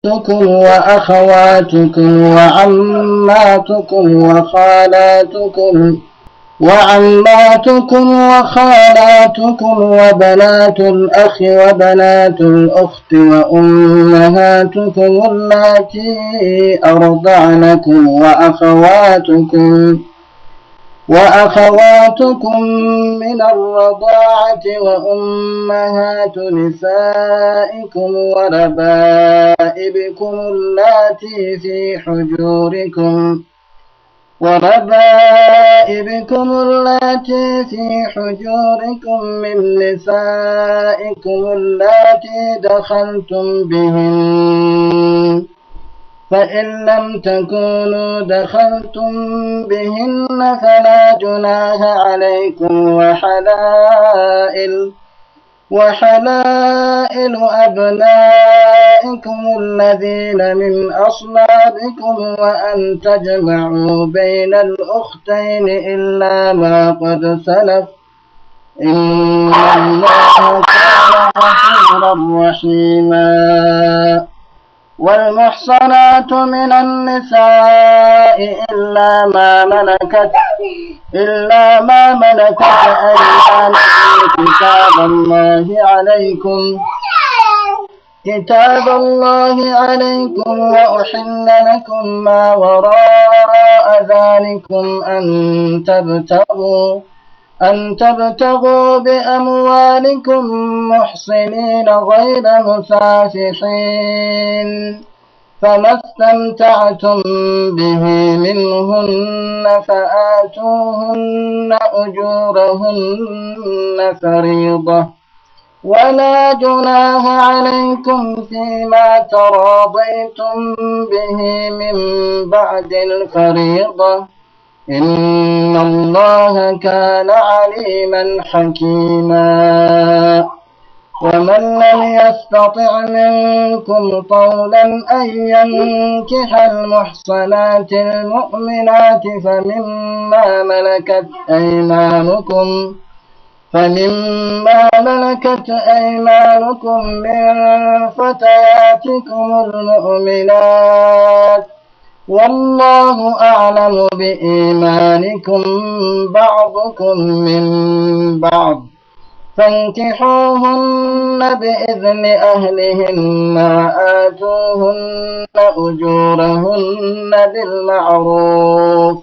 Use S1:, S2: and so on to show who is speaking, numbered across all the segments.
S1: أختكم وأخواتكم وعماتكم وخالاتكم وعماتكم وخالاتكم وبنات الأخ وبنات الأخت وأمهاتكم اللاتي أرضعنكم وأخواتكم وأخواتكم من الرضاعة وأمهات نسائكم وربائبكم اللاتي في حجوركم وربائبكم اللاتي في حجوركم من نسائكم اللاتي دخلتم بهن فإن لم تكونوا دخلتم بهن فلا جناح عليكم وحلائل وحلائل أبنائكم الذين من أصلابكم وأن تجمعوا بين الأختين إلا ما قد سلف إن الله كان غفورا رحيما والمحصنات من النساء إلا ما ملكت إلا ما ملكت أيمانكم كتاب الله عليكم كتاب الله عليكم وأحل لكم ما وراء ذلكم أن تبتغوا أن تبتغوا بأموالكم محصنين غير مسافحين فما استمتعتم به منهن فآتوهن أجورهن فريضة ولا جناح عليكم فيما تراضيتم به من بعد الفريضة إن الله كان عليما حكيما ومن لم يستطع منكم طولا أن ينكح المحصنات المؤمنات فمما ملكت أيمانكم فمما ملكت أيمانكم من فتياتكم المؤمنات والله أعلم بإيمانكم بعضكم من بعض فانكحوهن بإذن أهلهن وآتوهن أجورهن بالمعروف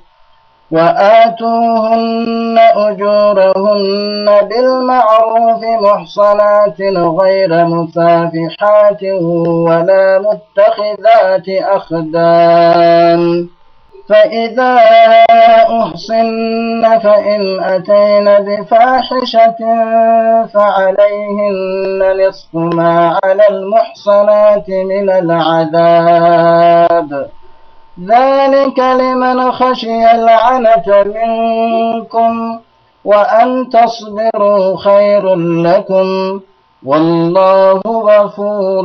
S1: وآتوهن أجورهن بالمعروف محصنات غير مسافحات ولا متخذات أخدان فإذا أحصن فإن أتين بفاحشة فعليهن نصف ما على المحصنات من العذاب ذلك لمن خشي العنة منكم وأن تصبروا خير لكم والله غفور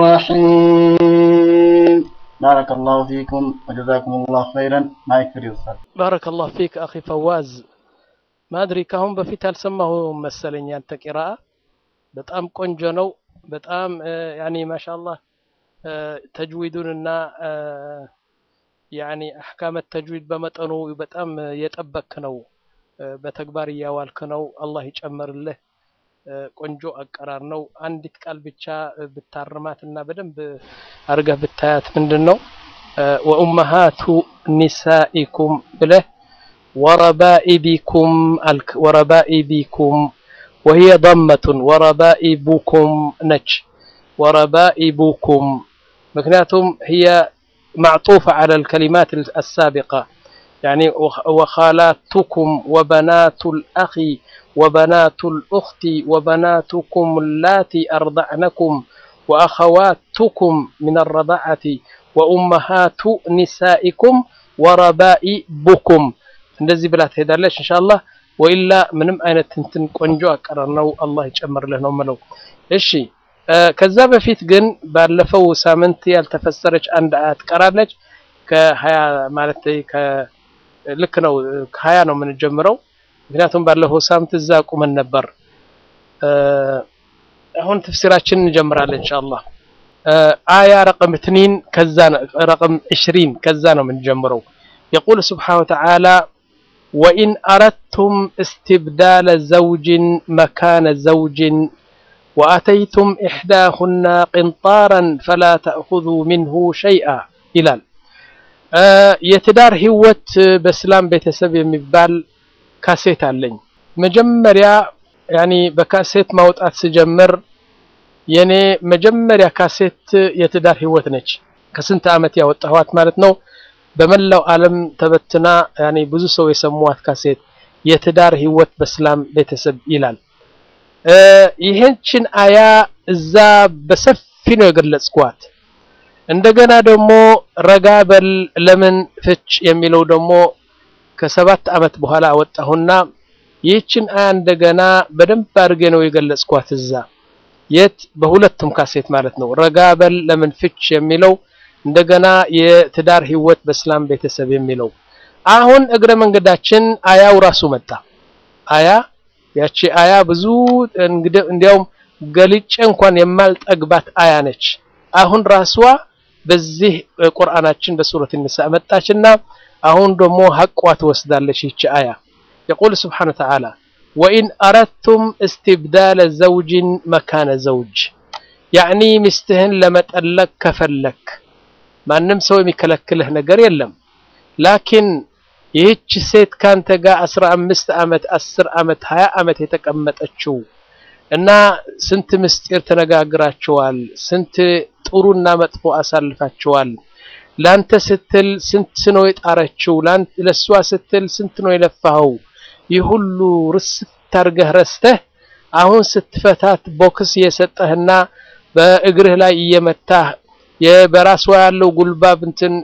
S1: رحيم بارك الله فيكم وجزاكم الله خيرا ما يكفر يوصل
S2: ባረከ ላሁ ፊክ አኺ ፈዋዝ ማድሪ ካሁን በፊት ያልሰማሁ መሰለኝ ያንተ ቂራአ በጣም ቆንጆ ነው በጣም ያኒ ማሻአላህ ተጅዊዱንና ያኒ አህካመ ተጅዊድ በመጠኑ በጣም የጠበክ ነው በተግባር እያዋልክ ነው አላህ ይጨመርልህ ቆንጆ አቀራር ነው አንዲት ቃል ብቻ ብታርማት እና በደንብ አርገህ ብታያት ምንድን ነው ወኡመሃቱ ኒሳኢኩም ብለህ ወረባኢቢኩም አልክ ወረባኢቢኩም وهي ضمة وربائبكم نج وربائبكم مكناتهم هي معطوفة على الكلمات السابقة يعني وخالاتكم وبنات الأخ وبنات الأخت وبناتكم اللاتي أرضعنكم وأخواتكم من الرضاعة وأمهات نسائكم وربائبكم እንደዚህ ብላ ትሄዳለች ኢንሻአላህ ወኢላ ምንም አይነት እንትን ቆንጆ አቀራር ነው አላህ ይጨምርልህ ነው የምለው እሺ ከዛ በፊት ግን ባለፈው ሳምንት ያልተፈሰረች አንድ አያት ቀራለች ከሀያ ማለት ልክ ነው ከሀያ ነው የምንጀምረው ምክንያቱም ባለፈው ሳምንት እዛ ቁመን ነበር አሁን ተፍሲራችን እንጀምራለን ኢንሻአላህ آية رقم اثنين كذا رقم عشرين كذا من جمرو يقول سبحانه وتعالى وإن أردتم استبدال زوج مكان زوج وأتيتم إحداهن قنطارا فلا تأخذوا منه شيئا إلال የትዳር ህይወት በእስላም ቤተሰብ የሚባል ካሴት አለኝ። መጀመሪያ ያኒ በካሴት ማውጣት ስጀምር የኔ መጀመሪያ ካሴት የትዳር ህይወት ነች። ከስንት ዓመት ያወጣኋት ማለት ነው። በመላው ዓለም ተበትና ያኒ ብዙ ሰው የሰሟት ካሴት የትዳር ህይወት በእስላም ቤተሰብ ይላል። ይህችን አያ እዛ በሰፊ ነው የገለጽኳት። እንደገና ደግሞ ረጋ በል ለምን ፍች የሚለው ደግሞ ከሰባት ዓመት በኋላ አወጣሁና ይህችን አያ እንደገና በደንብ አድርጌ ነው የገለጽኳት እዛ የት በሁለቱም ካሴት ማለት ነው። ረጋ በል ለምን ፍች የሚለው እንደገና የትዳር ህይወት በእስላም ቤተሰብ የሚለው አሁን እግረ መንገዳችን አያው ራሱ መጣ። አያ ያቺ አያ ብዙ እንዲያውም ገልጬ እንኳን የማልጠግባት አያ ነች። አሁን ራሷ በዚህ ቁርአናችን በሱረት ኒሳ መጣችና አሁን ደግሞ ሐቋ ትወስዳለች ይቺ አያ የቁል ስብሓነሁ ወተዓላ ወኢን አረድቱም እስትብዳለ ዘውጅን መካነ ዘውጅ ያዕኒ ሚስትህን ለመጠለቅ ከፈለክ ማንም ሰው የሚከለክልህ ነገር የለም። ላኪን ይህች ሴት ካንተ ጋር አስራ አምስት ዓመት አስር ዓመት ሀያ ዓመት የተቀመጠችው እና ስንት ምስጢር ተነጋግራቸዋል። ስንት ጥሩና መጥፎ አሳልፋቸዋል። ላንተ ስትል ስንት ነው የጣረችው፣ ለሷ ስትል ስንት ነው የለፋኸው። ይህ ሁሉ ርስት ታርገህ ረስተህ አሁን ስትፈታት ቦክስ እየሰጠህና በእግርህ ላይ እየመታህ በራሷ ያለው ጉልባብ እንትን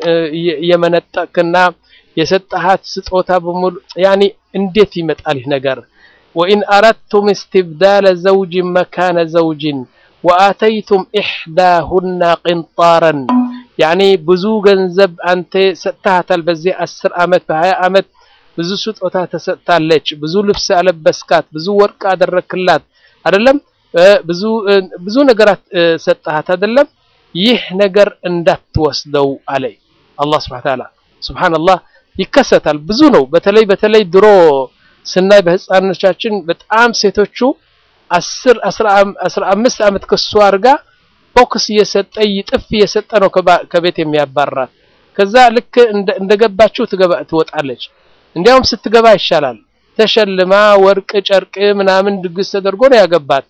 S2: እየመነጠቅና የሰጠሃት ስጦታ በሙሉ ያኒ እንዴት ይመጣል ይህ ነገር? ወኢን አረድቱም እስትብዳለ ዘውጅን መካነ ዘውጅን ወአተይቱም ኢሕዳሁና ቅንጣረን ያኒ ብዙ ገንዘብ አንተ ሰጥተሃታል። በዚህ አስር ዓመት በሀያ ዓመት ብዙ ስጦታ ተሰጥታለች። ብዙ ልብስ አለበስካት፣ ብዙ ወርቅ አደረክላት አይደለም? ብዙ ብዙ ነገራት ሰጠሃት አይደለም? ይህ ነገር እንዳትወስደው አለ አላህ ሱብሓነሁ ወተዓላ። ሱብሓነላህ ይከሰታል። ብዙ ነው። በተለይ በተለይ ድሮ ስናይ በህፃኖቻችን በጣም ሴቶቹ አስር አስራ አምስት ዓመት ከሱ አድርጋ ቦክስ እየሰጠ ይጥፍ እየሰጠ ነው ከቤት የሚያባራት። ከዛ ልክ እንደገባችው ትገባ ትወጣለች። እንዲያውም ስትገባ ይሻላል ተሸልማ ወርቅ ጨርቅ ምናምን ድግስ ተደርጎ ነው ያገባት።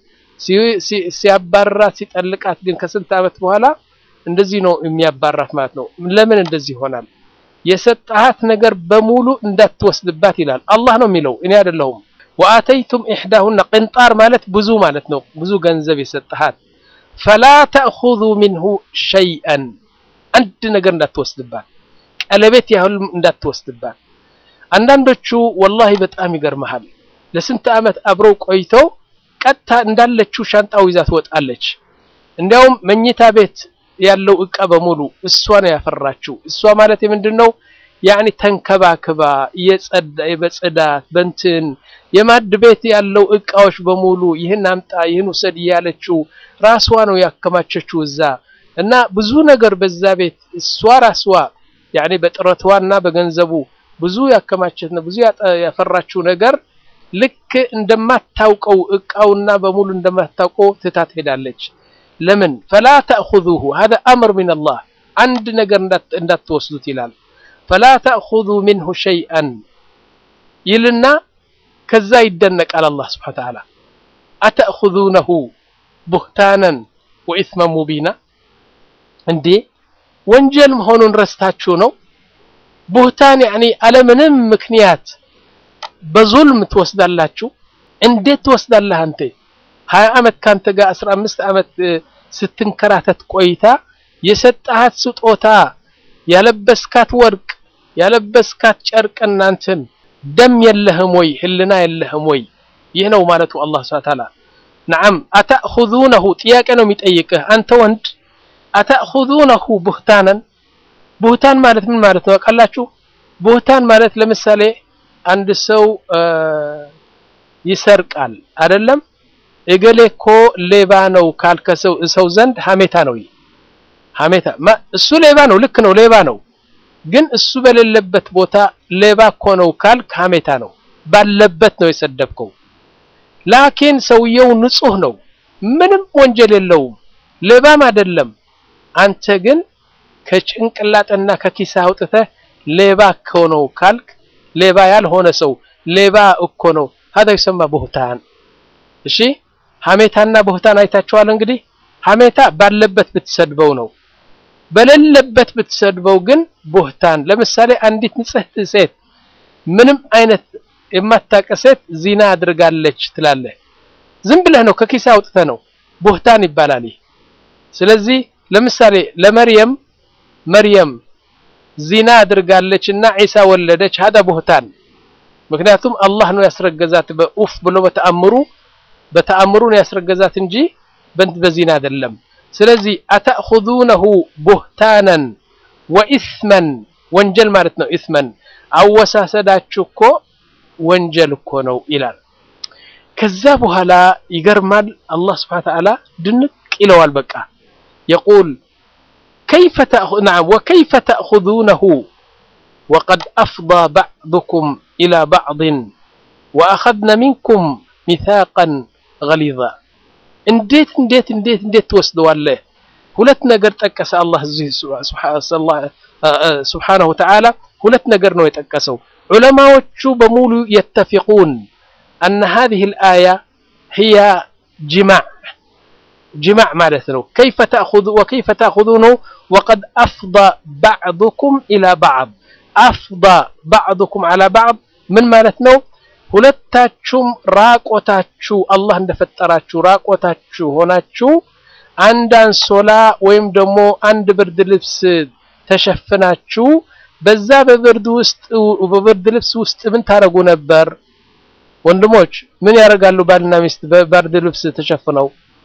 S2: ሲያባራት ሲጠልቃት ግን ከስንት ዓመት በኋላ እንደዚህ ነው የሚያባራት ማለት ነው። ለምን እንደዚህ ይሆናል? የሰጠሃት ነገር በሙሉ እንዳትወስድባት ይላል አላህ ነው የሚለው፣ እኔ አይደለሁም። ወአተይቱም ኢሕዳሁና ቅንጣር ማለት ብዙ ማለት ነው። ብዙ ገንዘብ የሰጠሃት ፈላ ተእኹዙ ሚንሁ ሸይአን አንድ ነገር እንዳትወስድባት፣ ቀለቤት ያህል እንዳትወስድባት። አንዳንዶቹ ወላሂ በጣም ይገርመሃል። ለስንት ዓመት አብረው ቆይተው ቀጥታ እንዳለችው ሻንጣው ይዛ ትወጣለች። እንዲያውም መኝታ ቤት ያለው እቃ በሙሉ እሷ ነው ያፈራችው። እሷ ማለት የምንድን ነው ያኒ ተንከባክባ የጸዳ በጽዳት በንትን የማድ ቤት ያለው እቃዎች በሙሉ ይህን አምጣ ይህን ውሰድ እያለችው ራሷ ነው ያከማቸችው እዛ እና ብዙ ነገር በዛ ቤት እሷ ራስዋ ያኒ በጥረቷና በገንዘቡ ብዙ ያከማቸት ነው ብዙ ያፈራችው ነገር ልክ እንደማታውቀው እቃውና በሙሉ እንደማታውቀው ትታ ትሄዳለች። ለምን ፈላ ተእኹዙሁ ሀዛ አምር ሚን አላህ አንድ ነገር እንዳትወስዱት ይላል። ፈላ ተእኹዙ ሚንሁ ሸይአን ይልና ከዛ ይደነቃል አላህ ስብሓነ ወተዓላ አተእኹዙነሁ ቡህታነን ወኢስመን ሙቢና እንዴ ወንጀል መሆኑን ረስታችሁ ነው ቡህታን ያኒ አለምንም ምክንያት በዙልም ትወስዳላችሁ እንዴት ትወስዳለህ አንተ ሀያ ዓመት ካንተ ጋር አስራ አምስት ዓመት ስትንከራተት ቆይታ የሰጠሃት ስጦታ ያለበስካት ወርቅ ያለበስካት ጨርቅ እናንትን ደም የለህም ወይ ህልና የለህም ወይ ይህ ነው ማለቱ አላህ ሱብሓነሁ ወተዓላ ነዓም አተእኹዙነሁ ጥያቄ ነው የሚጠይቅህ አንተ ወንድ አተእኹዙነሁ ቡህታነን ቡህታን ማለት ምን ማለት ነው አውቃላችሁ ቡህታን ማለት ለምሳሌ አንድ ሰው ይሰርቃል አይደለም እገሌ እኮ ሌባ ነው ካልከሰው ሰው ዘንድ ሀሜታ ነው ሐሜታ እሱ ሌባ ነው፣ ልክ ነው፣ ሌባ ነው። ግን እሱ በሌለበት ቦታ ሌባ እኮ ነው ካልክ ሐሜታ ነው። ባለበት ነው የሰደብከው። ላኪን ሰውየው ንጹህ ነው፣ ምንም ወንጀል የለውም፣ ሌባም አይደለም። አንተ ግን ከጭንቅላጥና ከኪሳ አውጥተህ ሌባ እኮ ነው ካልክ ሌባ ያልሆነ ሰው ሌባ እኮ ነው هذا يسمى بهتان እሺ ሐሜታና በህታን አይታችኋል እንግዲህ ሐሜታ ባለበት ብትሰድበው ነው በሌለበት ብትሰድበው ግን ቡህታን ለምሳሌ አንዲት ንጽህት ሴት ምንም አይነት የማታውቅ ሴት ዚና አድርጋለች ትላለህ ዝም ብለህ ነው ከኪሳ አውጥተህ ነው ቡህታን ይባላል ይህ ስለዚህ ለምሳሌ ለመርየም መርየም ዚና አድርጋለች እና ዒሳ ወለደች ሀዳ ቡህታን ምክንያቱም አላህ ነው ያስረገዛት በኡፍ ብሎ በተአምሩ በተአምሩ ነው ያስረገዛት እንጂ በዚና አይደለም ስለዚህ አተእኹዙነሁ ቡህታናን ወኢስመን ወንጀል ማለት ነው ኢስመን አወሳሰዳችሁ እኮ ወንጀል እኮ ነው ይላል ከዛ በኋላ ይገርማል አላህ ስብሐ ወተዓላ ድንቅ ይለዋል በቃ የቁል كيف تأخذ نعم وكيف تأخذونه وقد أفضى بعضكم إلى بعض وأخذنا منكم ميثاقا غليظا እንዴት እንዴት እንዴት እንዴት ትወስደዋለህ ሁለት ነገር ጠቀሰ አላህ እዚህ ስብሓነሁ ወተዓላ ሁለት ነገር ነው የጠቀሰው ዑለማዎቹ በሙሉ የተፊቁን አነ ሀዚህ ልአያ ህያ ጅማዕ ጅማዕ ማለት ነው ከይፈ ተእኹዙ ወከይፈ ተእኹዙነሁ ወቀድ አፍዳ ባዕዱኩም ኢላ ባዕድ አፍዳ ባዕዱኩም ዓላ ባዕድ ምን ማለት ነው ሁለታችሁም ራቆታችሁ አላህ እንደፈጠራችሁ ራቆታችሁ ሆናችሁ አንድ አንሶላ ወይም ደግሞ አንድ ብርድ ልብስ ተሸፍናችሁ በዛ በብርድ ውስጥ በብርድ ልብስ ውስጥ ምን ታረጉ ነበር? ወንድሞች ምን ያደርጋሉ? ባልና ሚስት በብርድ ልብስ ተሸፍነው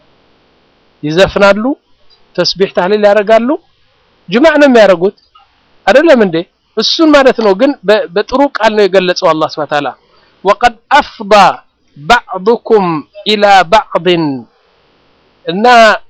S2: ይዘፍናሉ፣ ተስቢህ ታህሊል ያደርጋሉ። ጅማዕ ነው የሚያደርጉት አይደለም እንዴ? እሱን ማለት ነው። ግን በጥሩ ቃል ነው የገለጸው አላህ ሱብሓነሁ ወተዓላ ወቀድ አፍዳ ባዕዱኩም ኢላ ባዕድን እና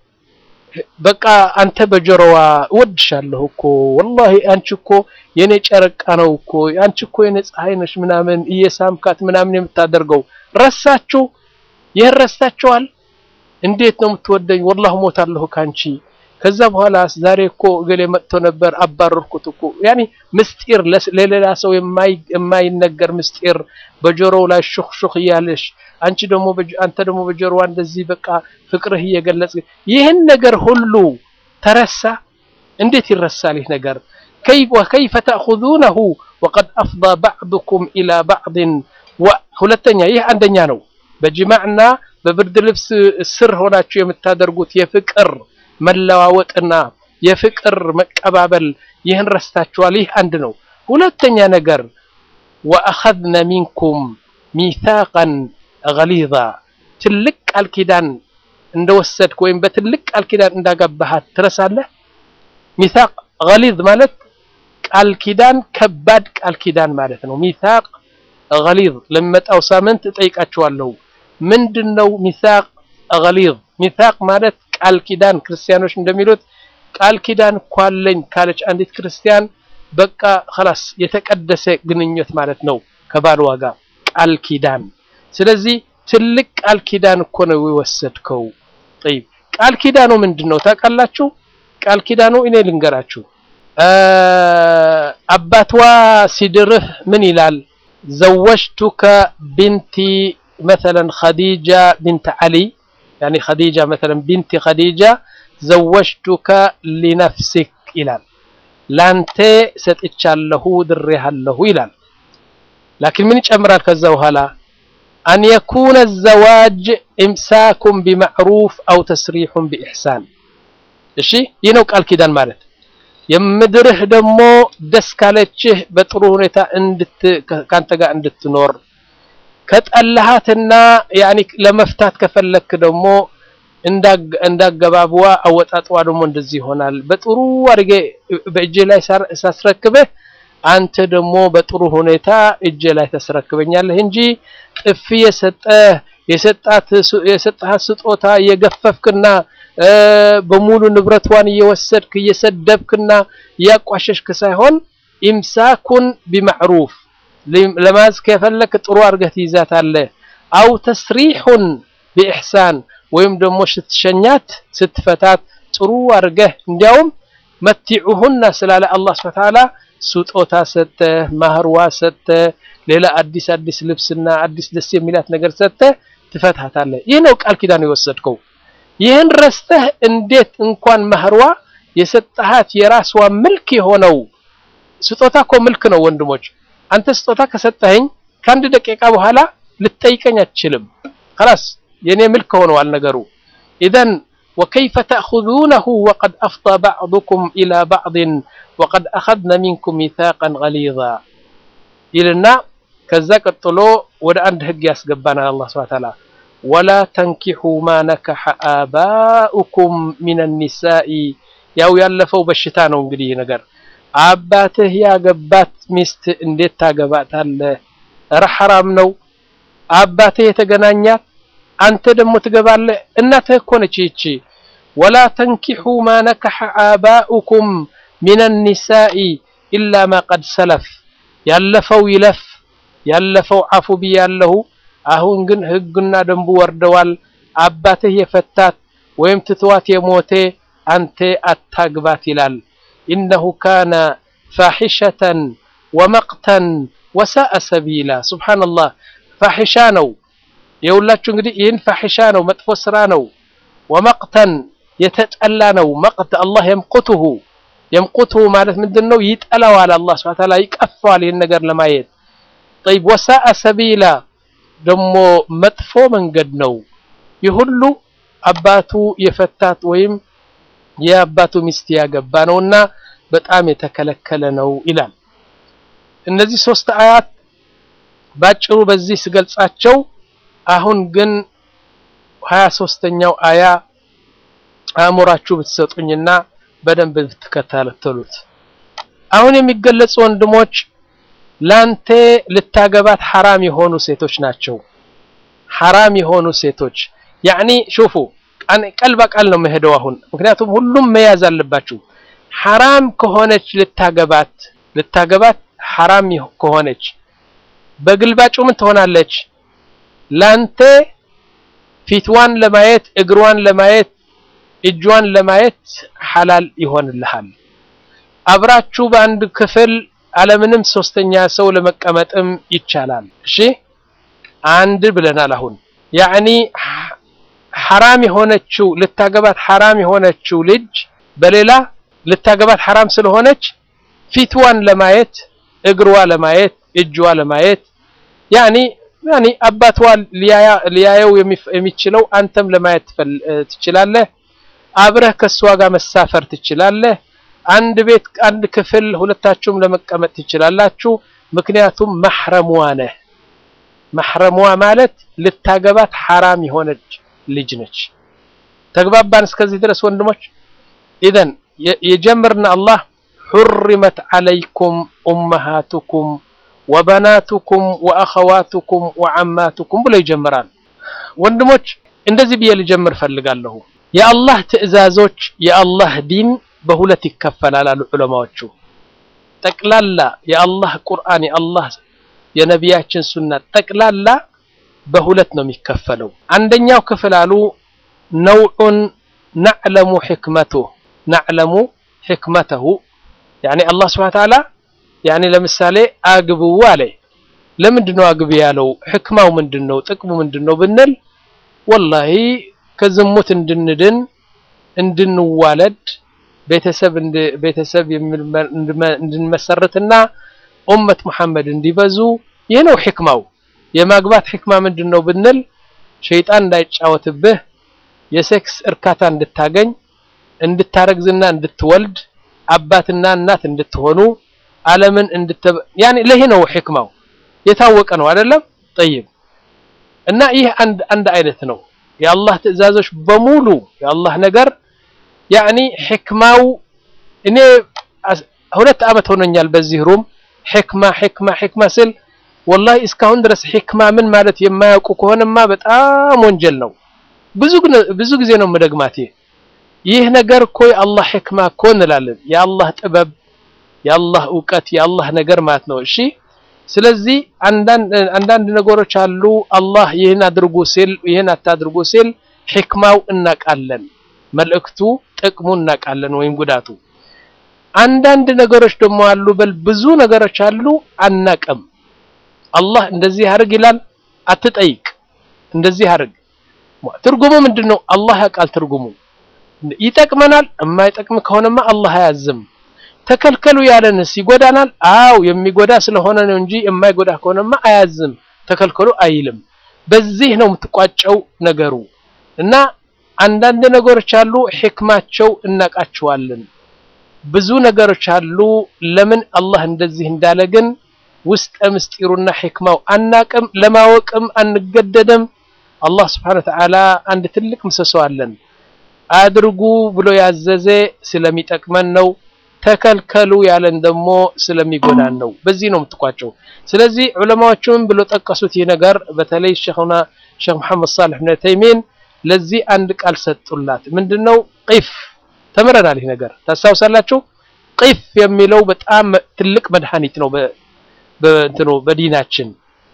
S2: በቃ አንተ በጆሮዋ እወድሻለሁ እኮ ወላሂ አንቺ እኮ የኔ ጨረቃ ነው እኮ አንቺ እኮ የኔ ፀሐይ ነሽ ምናምን እየሳምካት ምናምን የምታደርገው ረሳችሁ? ይህን ረስታችኋል? እንዴት ነው የምትወደኝ? ወላሂ ሞታለሁ ካንቺ ከዛ በኋላ ዛሬ እኮ እገሌ መጥቶ ነበር አባረርኩት እኮ ያኒ ምስጢር ለሌላ ሰው የማይነገር ምስጢር በጆሮው ላይ ሹክ ሹክ እያለሽ አንቺ ደግሞ አንተ ደግሞ በጆሮዋ እንደዚህ በቃ ፍቅርህ እየገለጽ ይህን ነገር ሁሉ ተረሳ። እንዴት ይረሳል ይህ ነገር? ከይፈ ተእኹዙነሁ ወቀድ አፍዳ ባዕዱኩም ኢላ ባዕድን። ሁለተኛ ይህ አንደኛ ነው። በጅማዕና በብርድ ልብስ ስር ሆናችሁ የምታደርጉት የፍቅር መለዋወጥና የፍቅር መቀባበል ይህን ረስታችኋል። ይህ አንድ ነው። ሁለተኛ ነገር ወአኸዝነ ሚንኩም ሚሳቀን ገሊዛ ትልቅ ቃል ኪዳን እንደወሰድክ ወይም በትልቅ ቃል ኪዳን እንዳገባሃት ትረሳለህ። ሚሳቅ ገሊዝ ማለት ቃል ኪዳን ከባድ ቃል ኪዳን ማለት ነው። ሚሳቅ ገሊዝ ለሚመጣው ሳምንት እጠይቃችኋለሁ። ምንድነው ሚሳቅ ገሊዝ? ሚሳቅ ማለት ቃል ኪዳን ክርስቲያኖች እንደሚሉት ቃል ኪዳን እኮ አለኝ ካለች አንዲት ክርስቲያን በቃ خلاص የተቀደሰ ግንኙነት ማለት ነው ከባልዋ ጋር ቃል ኪዳን። ስለዚህ ትልቅ ቃል ኪዳን እኮ ነው የወሰድከው። طيب ቃል ኪዳኑ ምንድነው ታውቃላችሁ? ቃል ኪዳኑ እኔ ልንገራችሁ። አባትዋ ሲድርህ ምን ይላል? ዘወጅቱከ ቢንቲ مثلا خديجة بنت علي يعني خديجة مثلا بنت خديجة زوجتك لنفسك ይላል ላንተ ሰጥቻለሁ ድሬሃለሁ ይላል ላኪን ምን ይጨምራል ከዛ በኋላ አን የኩነ ዘዋጅ ኢምሳኩም ቢማዕሩፍ አው ተስሪሑን ቢኢሕሳን እሺ ይህ ነው ቃል ኪዳን ማለት የምድርህ ደግሞ ደስ ካለችህ በጥሩ ሁኔታ ከአንተ ጋር እንድትኖር ከጠላሃትና ያኒ ለመፍታት ከፈለክ ደግሞ እንዳገባብዋ አወጣጥዋ ደግሞ እንደዚህ ይሆናል። በጥሩ አድርጌ በእጄ ላይ ሳስረክብህ አንተ ደግሞ በጥሩ ሁኔታ እጄ ላይ ታስረክበኛለህ እንጂ ጥፊ የሰጠህ የሰጣት የሰጣት ስጦታ የገፈፍክና በሙሉ ንብረቷን እየወሰድክ እየሰደብክና እያቋሸሽክ ሳይሆን ኢምሳኩን ቢማዕሩፍ ለማዝ ከፈለክ ጥሩ አድርገህ ትይዛታለህ። አው ተስሪሑን ቢኢሕሳን ወይም ደግሞ ስትሸኛት ስትፈታት ጥሩ አድርገህ እንዲያውም መቲዑሁና ስላለ አላህ ሱብሓነሁ ወተዓላ ስጦታ ሰጥተህ ማህርዋ ሰጥተህ ሌላ አዲስ አዲስ ልብስና አዲስ ደስ የሚላት ነገር ሰጥተህ ትፈታታለህ። ይህ ነው ቃል ኪዳን የወሰድከው። ይህን ረስተህ እንዴት እንኳን ማህርዋ የሰጠሃት የራስዋ ምልክ የሆነው ስጦታ እኮ ምልክ ነው ወንድሞች። አንተ ስጦታ ከሰጠኸኝ ከአንድ ደቂቃ በኋላ ልትጠይቀኝ አትችልም። خلاص የኔ ምልክ ሆነዋል ነገሩ። ኢዘን ወከይፈ ተእኹዙነሁ ወቀድ አፍዳ ባዕዱኩም ኢላ ባዕድን ወቀድ አኸዝነ ሚንኩም ሚሳቀን ገሊዛ ይልና ከዛ ቀጥሎ ወደ አንድ ህግ ያስገባናል አላህ ሱብሓነሁ ወተዓላ ወላ ተንኪሑ ማ ነከሐ አባኡኩም ሚነ ኒሳኢ ያው ያለፈው በሽታ ነው እንግዲህ ይህ ነገር አባትህ ያገባት ሚስት እንዴት ታገባታለህ? ኧረ ሐራም ነው። አባትህ የተገናኛት አንተ ደግሞ ትገባለህ። እናትህ እኮ ነች ይቺ። ወላ ተንኪሑ ማ ነከሐ አባኡኩም ሚነ ኒሳኢ ኢላ ማ ቀድ ሰለፍ ያለፈው ይለፍ፣ ያለፈው አፉ ብያለሁ። አሁን ግን ህግና ደንቡ ወርደዋል። አባትህ የፈታት ወይም ትትዋት የሞቴ አንተ አታግባት ይላል። ኢነሁ ካነ ፋሒሸተን ወመቅተን ወሳአ ሰቢላ። ሱብሓነላህ ፋሒሻ ነው የሁላችሁ እንግዲህ ይህን ፋሒሻ ነው፣ መጥፎ ስራ ነው። ወመቅተን የተጠላ ነው። መቅት አላህ የምቁትሁ የምቁትሁ ማለት ምንድን ነው? ይጠላዋል። አላህ ሱብሓነሁ ወተዓላ ይቀፈዋል ይህን ነገር ለማየት ጠይብ። ወሳአ ሰቢላ ደግሞ መጥፎ መንገድ ነው። ይህ ሁሉ አባቱ የፈታት ወይም የአባቱ ሚስት ያገባ ነውና በጣም የተከለከለ ነው ይላል። እነዚህ ሶስት አያት ባጭሩ በዚህ ስገልጻቸው፣ አሁን ግን ሀያ ሶስተኛው አያ አእምሯችሁ ብትሰጡኝና በደንብ ብትከታተሉት አሁን የሚገለጹ ወንድሞች ላንተ ልታገባት ሐራም የሆኑ ሴቶች ናቸው። ሐራም የሆኑ ሴቶች ያዕኒ ሹፉ ቀል በቃል ነው መሄደው አሁን ምክንያቱም ሁሉም መያዝ አለባችሁ። ሐራም ከሆነች ልታገባት ልታገባት ሐራም ከሆነች በግልባጩ ምን ትሆናለች? ላንተ ፊትዋን ለማየት እግሯን ለማየት እጇን ለማየት ሐላል ይሆንልሃል። አብራችሁ በአንድ ክፍል አለምንም ሶስተኛ ሰው ለመቀመጥም ይቻላል። እሺ አንድ ብለናል። አሁን ያዕኒ ሐራም የሆነችው ልታገባት ሐራም የሆነችው ልጅ በሌላ ልታገባት ሐራም ስለሆነች ፊትዋን ለማየት እግሯ ለማየት እጇ ለማየት ያኒ ያኒ አባቷ ሊያየው የሚችለው አንተም ለማየት ትችላለህ። አብረህ ከሷ ጋር መሳፈር ትችላለህ። አንድ ቤት አንድ ክፍል ሁለታችሁም ለመቀመጥ ትችላላችሁ። ምክንያቱም ማህረሟ ነህ። ማህረሟ ማለት ልታገባት ሐራም የሆነች ልጅ ነች። ተግባባን እስከዚህ ድረስ ወንድሞች? ኢዘን የጀምርና አላህ ሑሪመት ዓለይኩም ኡመሃቱኩም ወበናቱኩም ወአኸዋቱኩም ወዓማቱኩም ብሎ ይጀምራል። ወንድሞች እንደዚህ ብዬ ልጀምር ፈልጋለሁ። የአላህ ትዕዛዞች የአላህ ዲን በሁለት ይከፈላል አሉ ዑለማዎቹ። ጠቅላላ የአላህ ቁርአን የአላህ የነቢያችን ሱና ጠቅላላ በሁለት ነው የሚከፈለው። አንደኛው ክፍል አሉ ነውዑን ናዕለሙ ሕክመቱሁ ናዕለሙ ሕክመተሁ ያኒ አላህ ስብሐነ ወተዓላ ያኒ ለምሳሌ አግብው አለ። ለምንድን ነው አግብ ያለው? ሕክማው ምንድን ነው? ጥቅሙ ምንድን ነው ብንል ወላሂ ከዝሙት እንድንድን እንድንዋለድ ቤተሰብ ቤተሰብ እንድንመሰርትና ኡመት መሐመድ እንዲበዙ ይህ ነው ሕክማው። የማግባት ሕክማ ምንድን ነው ብንል ሸይጣን እንዳይጫወትብህ፣ የሴክስ እርካታ እንድታገኝ፣ እንድታረግዝና እንድትወልድ፣ አባትና እናት እንድትሆኑ፣ ዓለምን እንድተ ያኔ ለይህ ነው ሕክማው። የታወቀ ነው አይደለም? ጠይብ እና ይህ አንድ አንድ አይነት ነው። የአላህ ትዕዛዞች በሙሉ የአላህ ነገር ያኒ ሕክማው እኔ ሁለት ዓመት ሆኖኛል በዚህ ሩም ሕክማ ሕክማ ሕክማ ስል ወላሂ እስካሁን ድረስ ሕክማ ምን ማለት የማያውቁ ከሆነማ በጣም ወንጀል ነው። ብዙ ብዙ ጊዜ ነው መደግማት። ይህ ነገር እኮ የአላህ ሕክማ እኮ እንላለን። የአላህ ጥበብ፣ የአላህ እውቀት፣ የአላህ ነገር ማለት ነው። እሺ ስለዚህ አንዳንድ ነገሮች አሉ አላህ ይህን አድርጉ ሲል ይህን አታድርጉ ሲል ሕክማው እናቃለን፣ መልእክቱ ጥቅሙ እናቃለን ወይም ጉዳቱ። አንዳንድ ነገሮች ደግሞ አሉ በል ብዙ ነገሮች አሉ አናቅም። አላህ እንደዚህ አድርግ ይላል፣ አትጠይቅ። እንደዚህ አድርግ ትርጉሙ ምንድን ነው? አላህ ያውቃል ትርጉሙ። ይጠቅመናል። የማይጠቅም ከሆነማ አላህ አያዝም። ተከልከሉ ያለንስ ይጎዳናል? አው የሚጎዳ ስለሆነ ነው እንጂ የማይጎዳ ከሆነማ አያዝም። ተከልከሉ አይልም። በዚህ ነው የምትቋጨው ነገሩ እና አንዳንድ ነገሮች አሉ ሕክማቸው እናቃቸዋለን። ብዙ ነገሮች አሉ ለምን አላህ እንደዚህ እንዳለ ግን ውስጠ ምስጢሩና ሕክማው አናቅም፣ ለማወቅም አንገደድም። አላህ ስብሓነ ወተዓላ አንድ ትልቅ ምሰሶ አለን። አድርጉ ብሎ ያዘዘ ስለሚጠቅመን ነው። ተከልከሉ ያለን ደግሞ ስለሚጎዳን ነው። በዚህ ነው የምትቋጨው። ስለዚህ ዑለማዎቹም ብሎ ጠቀሱት ይህ ነገር በተለይ ሼኽና ሼኽ መሐመድ ሳልሕ ብን ተይሚን ለዚህ አንድ ቃል ሰጡላት። ምንድነው? ቂፍ ተምረናል። ይህ ነገር ታስታውሳላችሁ። ቂፍ የሚለው በጣም ትልቅ መድኃኒት ነው በእንትኑ በዲናችን።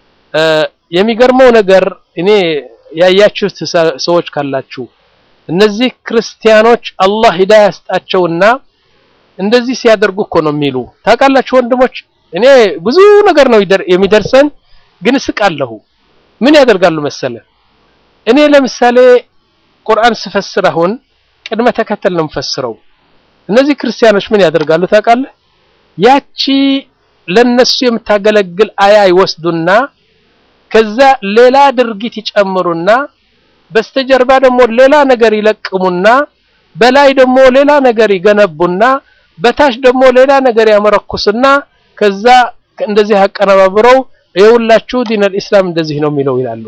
S2: የሚገርመው ነገር እኔ ያያችሁት ሰዎች ካላችሁ እነዚህ ክርስቲያኖች አላህ ሂዳያ ያስጣቸውና እንደዚህ ሲያደርጉ እኮ ነው የሚሉ ታውቃላችሁ ወንድሞች። እኔ ብዙ ነገር ነው የሚደርሰን፣ ግን እስቃለሁ። ምን ያደርጋሉ መሰለ? እኔ ለምሳሌ ቁርአን ስፈስር አሁን ቅድመ ተከተል ነው የምፈስረው። እነዚህ ክርስቲያኖች ምን ያደርጋሉ ታውቃለህ? ያቺ ለነሱ የምታገለግል አያ ይወስዱና ከዛ ሌላ ድርጊት ይጨምሩና በስተጀርባ ደግሞ ሌላ ነገር ይለቅሙና በላይ ደግሞ ሌላ ነገር ይገነቡና በታች ደግሞ ሌላ ነገር ያመረኩስና ከዛ እንደዚህ አቀነባብረው የሁላችሁ ዲን አልኢስላም እንደዚህ ነው የሚለው ይላሉ።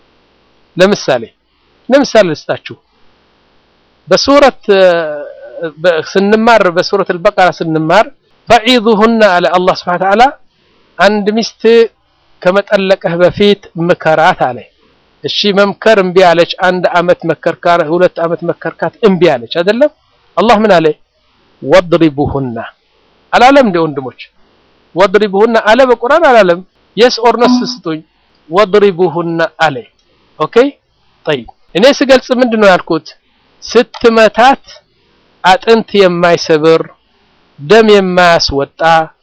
S2: ለምሳሌ ለምሳሌ ልስጣችሁ። በሱረት ስንማር በሱረት አልበቀራ ስንማር ፈዒዙሁና አለ አላህ ሱብሓነሁ ወተዓላ አንድ ሚስት ከመጠለቀህ በፊት ምከራት አለ። እሺ መምከር እምቢ አለች። አንድ አመት መከርካር፣ ሁለት አመት መከርካት እምቢ አለች አይደለም። አላህ ምን አለ? ወድሪቡሁና አላለም እንደ ወንድሞች ወድሪቡሁና አለ በቁርአን አላለም። የስ ኦር ኖ ስጡኝ። ወድሪቡሁና አለ። ኦኬ ጠይብ። እኔ ስገልጽ ምንድን ነው ያልኩት? ስትመታት አጥንት የማይሰብር ደም የማያስወጣ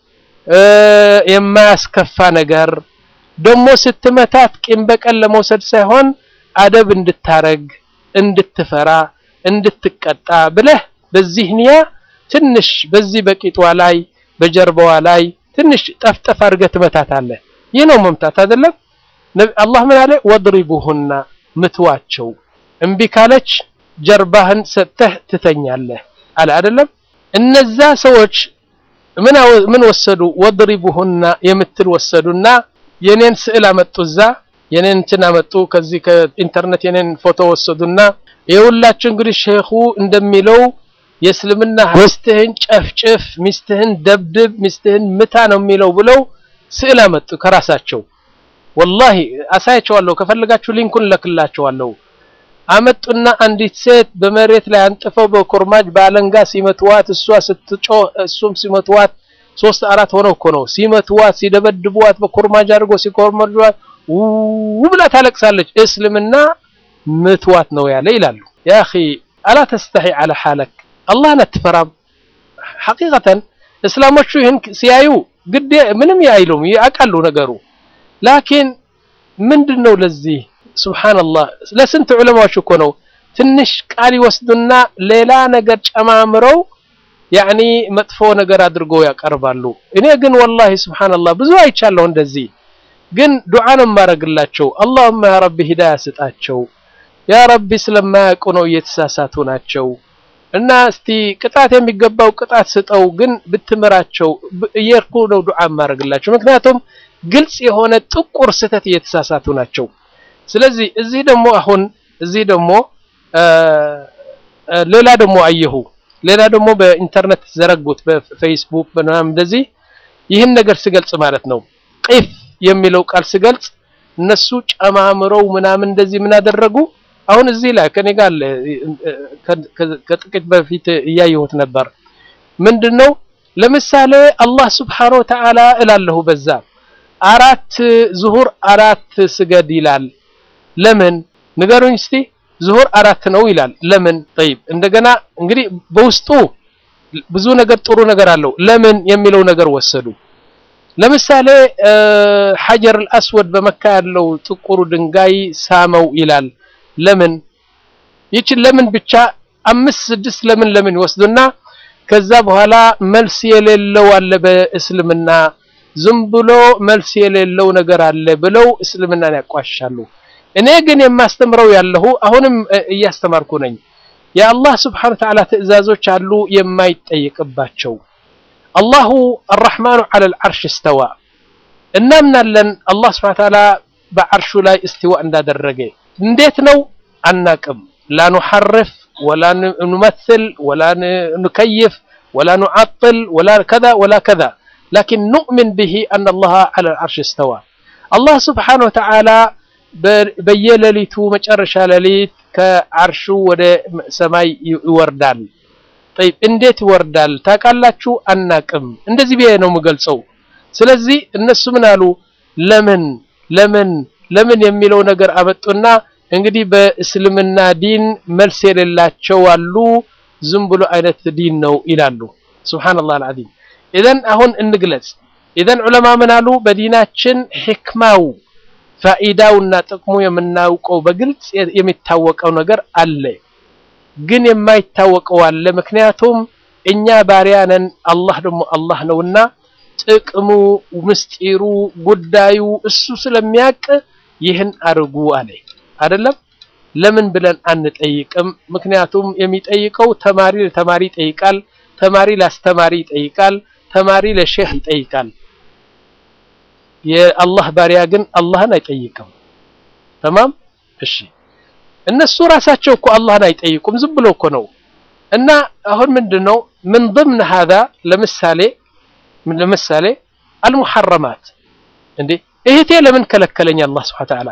S2: የማያስከፋ ነገር ደግሞ ስትመታት ቂም በቀል ለመውሰድ ሳይሆን አደብ እንድታረግ እንድትፈራ እንድትቀጣ ብለህ በዚህ ንያ ትንሽ በዚህ በቂጧ ላይ በጀርባዋ ላይ ትንሽ ጠፍጠፍ አድርገህ ትመታታለህ። ይህ ነው መምታት አይደለም። አላህ ምን አለ? ወድሪቡሁና ምትዋቸው። እምቢ ካለች ጀርባህን ሰጥተህ ትተኛለህ አለ አይደለም። እነዛ ሰዎች ምን ምን ወሰዱ? ወድሪቡሁና የምትል ወሰዱና የኔን ስዕል አመጡ። እዛ የኔን እንትን አመጡ። ከዚህ ከኢንተርኔት የኔን ፎቶ ወሰዱና የሁላችሁ እንግዲህ ሼኹ እንደሚለው የእስልምና ሚስትህን ጨፍጭፍ፣ ሚስትህን ደብድብ፣ ሚስትህን ምታ ነው የሚለው ብለው ስዕል አመጡ ከራሳቸው። ወላሂ አሳያቸዋለሁ። ከፈለጋችሁ ሊንኩን ለክላቸዋለሁ። አመጡና አንዲት ሴት በመሬት ላይ አንጥፈው በኮርማጅ በአለንጋ ሲመትዋት፣ እሷ ስትጮህ እሱም ሲመትዋት ሶስት አራት ሆነው እኮ ነው ሲመትዋት፣ ሲደበድቡዋት በኮርማጅ አድርጎ ሲኮርመጇት ውብላ ታለቅሳለች። እስልምና ምትዋት ነው ያለ ይላሉ። ያ አኺ አላ ተስተሒ አለ ሓለክ አላህን አትፈራም? ሐቂቀተን እስላሞቹ ይህን ሲያዩ ግዴ ምንም አይሉም ያውቃሉ ነገሩ። ላኪን ምንድን ነው ለዚህ ሱብሓነላህ ለስንት ዑለማዎች እኮ ነው ትንሽ ቃል ይወስዱና ሌላ ነገር ጨማምረው ያኒ መጥፎ ነገር አድርጎ ያቀርባሉ። እኔ ግን ወላሂ ሱብሓነላህ ብዙ አይቻለሁ እንደዚህ። ግን ዱዓ ነው የማደርግላቸው። አላሁመ ያ ረቢ ሂዳያ ስጣቸው፣ ያ ረቢ ስለማያውቁ ነው እየተሳሳቱ ናቸው እና እስቲ ቅጣት የሚገባው ቅጣት ስጠው፣ ግን ብትምራቸው እየርኩ ነው ዱዓ የማደርግላቸው። ምክንያቱም ግልጽ የሆነ ጥቁር ስህተት እየተሳሳቱ ናቸው። ስለዚህ እዚህ ደግሞ አሁን እዚህ ደግሞ ሌላ ደግሞ አየሁ ሌላ ደግሞ በኢንተርኔት ዘረጉት በፌስቡክ በምናምን እንደዚህ ይህን ነገር ስገልጽ ማለት ነው ቂፍ የሚለው ቃል ስገልጽ እነሱ ጨማምረው ምናምን እንደዚህ ምን አደረጉ አሁን እዚህ ላይ ከኔ ጋር አለ፣ ከጥቂት በፊት እያየሁት ነበር። ምንድነው ለምሳሌ አላህ ስብሓነሁ ወተዓላ እላለሁ በዛ አራት ዙሁር አራት ስገድ ይላል። ለምን ንገሩኝ እስቲ። ዙሁር አራት ነው ይላል። ለምን? ጠይብ እንደገና እንግዲህ በውስጡ ብዙ ነገር ጥሩ ነገር አለው። ለምን የሚለው ነገር ወሰዱ። ለምሳሌ ሐጀር አልአስወድ በመካ ያለው ጥቁሩ ድንጋይ ሳመው ይላል። ለምን? ይችን ለምን ብቻ አምስት ስድስት ለምን ለምን ይወስዱና ከዛ በኋላ መልስ የሌለው አለ በእስልምና ዝም ብሎ መልስ የሌለው ነገር አለ ብለው እስልምናን ያቋሻሉ። እኔ ግን የማስተምረው ያለሁ አሁንም እያስተማርኩ ነኝ። የአላህ ስብሓነሁ ወተዓላ ትዕዛዞች አሉ የማይጠየቅባቸው። አላሁ አርረሕማኑ ዐለል ዐርሽ እስተዋ እናምናለን። አላህ ስብሓነሁ ወተዓላ በዐርሹ ላይ እስትዋ እንዳደረገ እንዴት ነው አናቅም። ላ ኑሐርፍ ወላ ኑመትል ወላ ኑከይፍ ወላ ኑዓጥል ወላ ከዛ ወላ ከዛ ላኪን ኑእሚን ብሂ አነ አላህ ዐለል ዐርሽ እስተዋ አላህ ስብሓነሁ ወተዓላ በየሌሊቱ መጨረሻ ሌሊት ከዐርሹ ወደ ሰማይ ይወርዳል። ጠይብ እንዴት ይወርዳል ታውቃላችሁ? አናቅም። እንደዚህ ብዬ ነው የምገልጸው። ስለዚህ እነሱ ምን አሉ? ለምን ለምን ለምን የሚለው ነገር አመጡና እንግዲህ በእስልምና ዲን መልስ የሌላቸው አሉ። ዝም ብሎ አይነት ዲን ነው ይላሉ። ሱብሃነላህ አልዓዚም። ኢዘን አሁን እንግለጽ። ኢዘን ዑለማ ምን አሉ? በዲናችን ሕክማው ፋኢዳውና ጥቅሙ የምናውቀው በግልጽ የሚታወቀው ነገር አለ፣ ግን የማይታወቀው አለ። ምክንያቱም እኛ ባሪያ ነን፣ አላህ ደግሞ አላህ ነውና ጥቅሙ፣ ምስጢሩ፣ ጉዳዩ እሱ ስለሚያውቅ ይህን አድርጉ አለ አይደለም። ለምን ብለን አንጠይቅም? ምክንያቱም የሚጠይቀው ተማሪ ለተማሪ ይጠይቃል፣ ተማሪ ለአስተማሪ ይጠይቃል፣ ተማሪ ለሼህ ይጠይቃል። የአላህ ባሪያ ግን አላህን አይጠይቅም። ተማም እሺ። እነሱ ራሳቸው እኮ አላህን አይጠይቁም፣ ዝም ብሎ እኮ ነው። እና አሁን ምንድነው ምን ضمن هذا ለምሳሌ ለምሳሌ አልሙሐረማት እንዴ እህቴ ለምን ከለከለኝ አላህ Subhanahu Ta'ala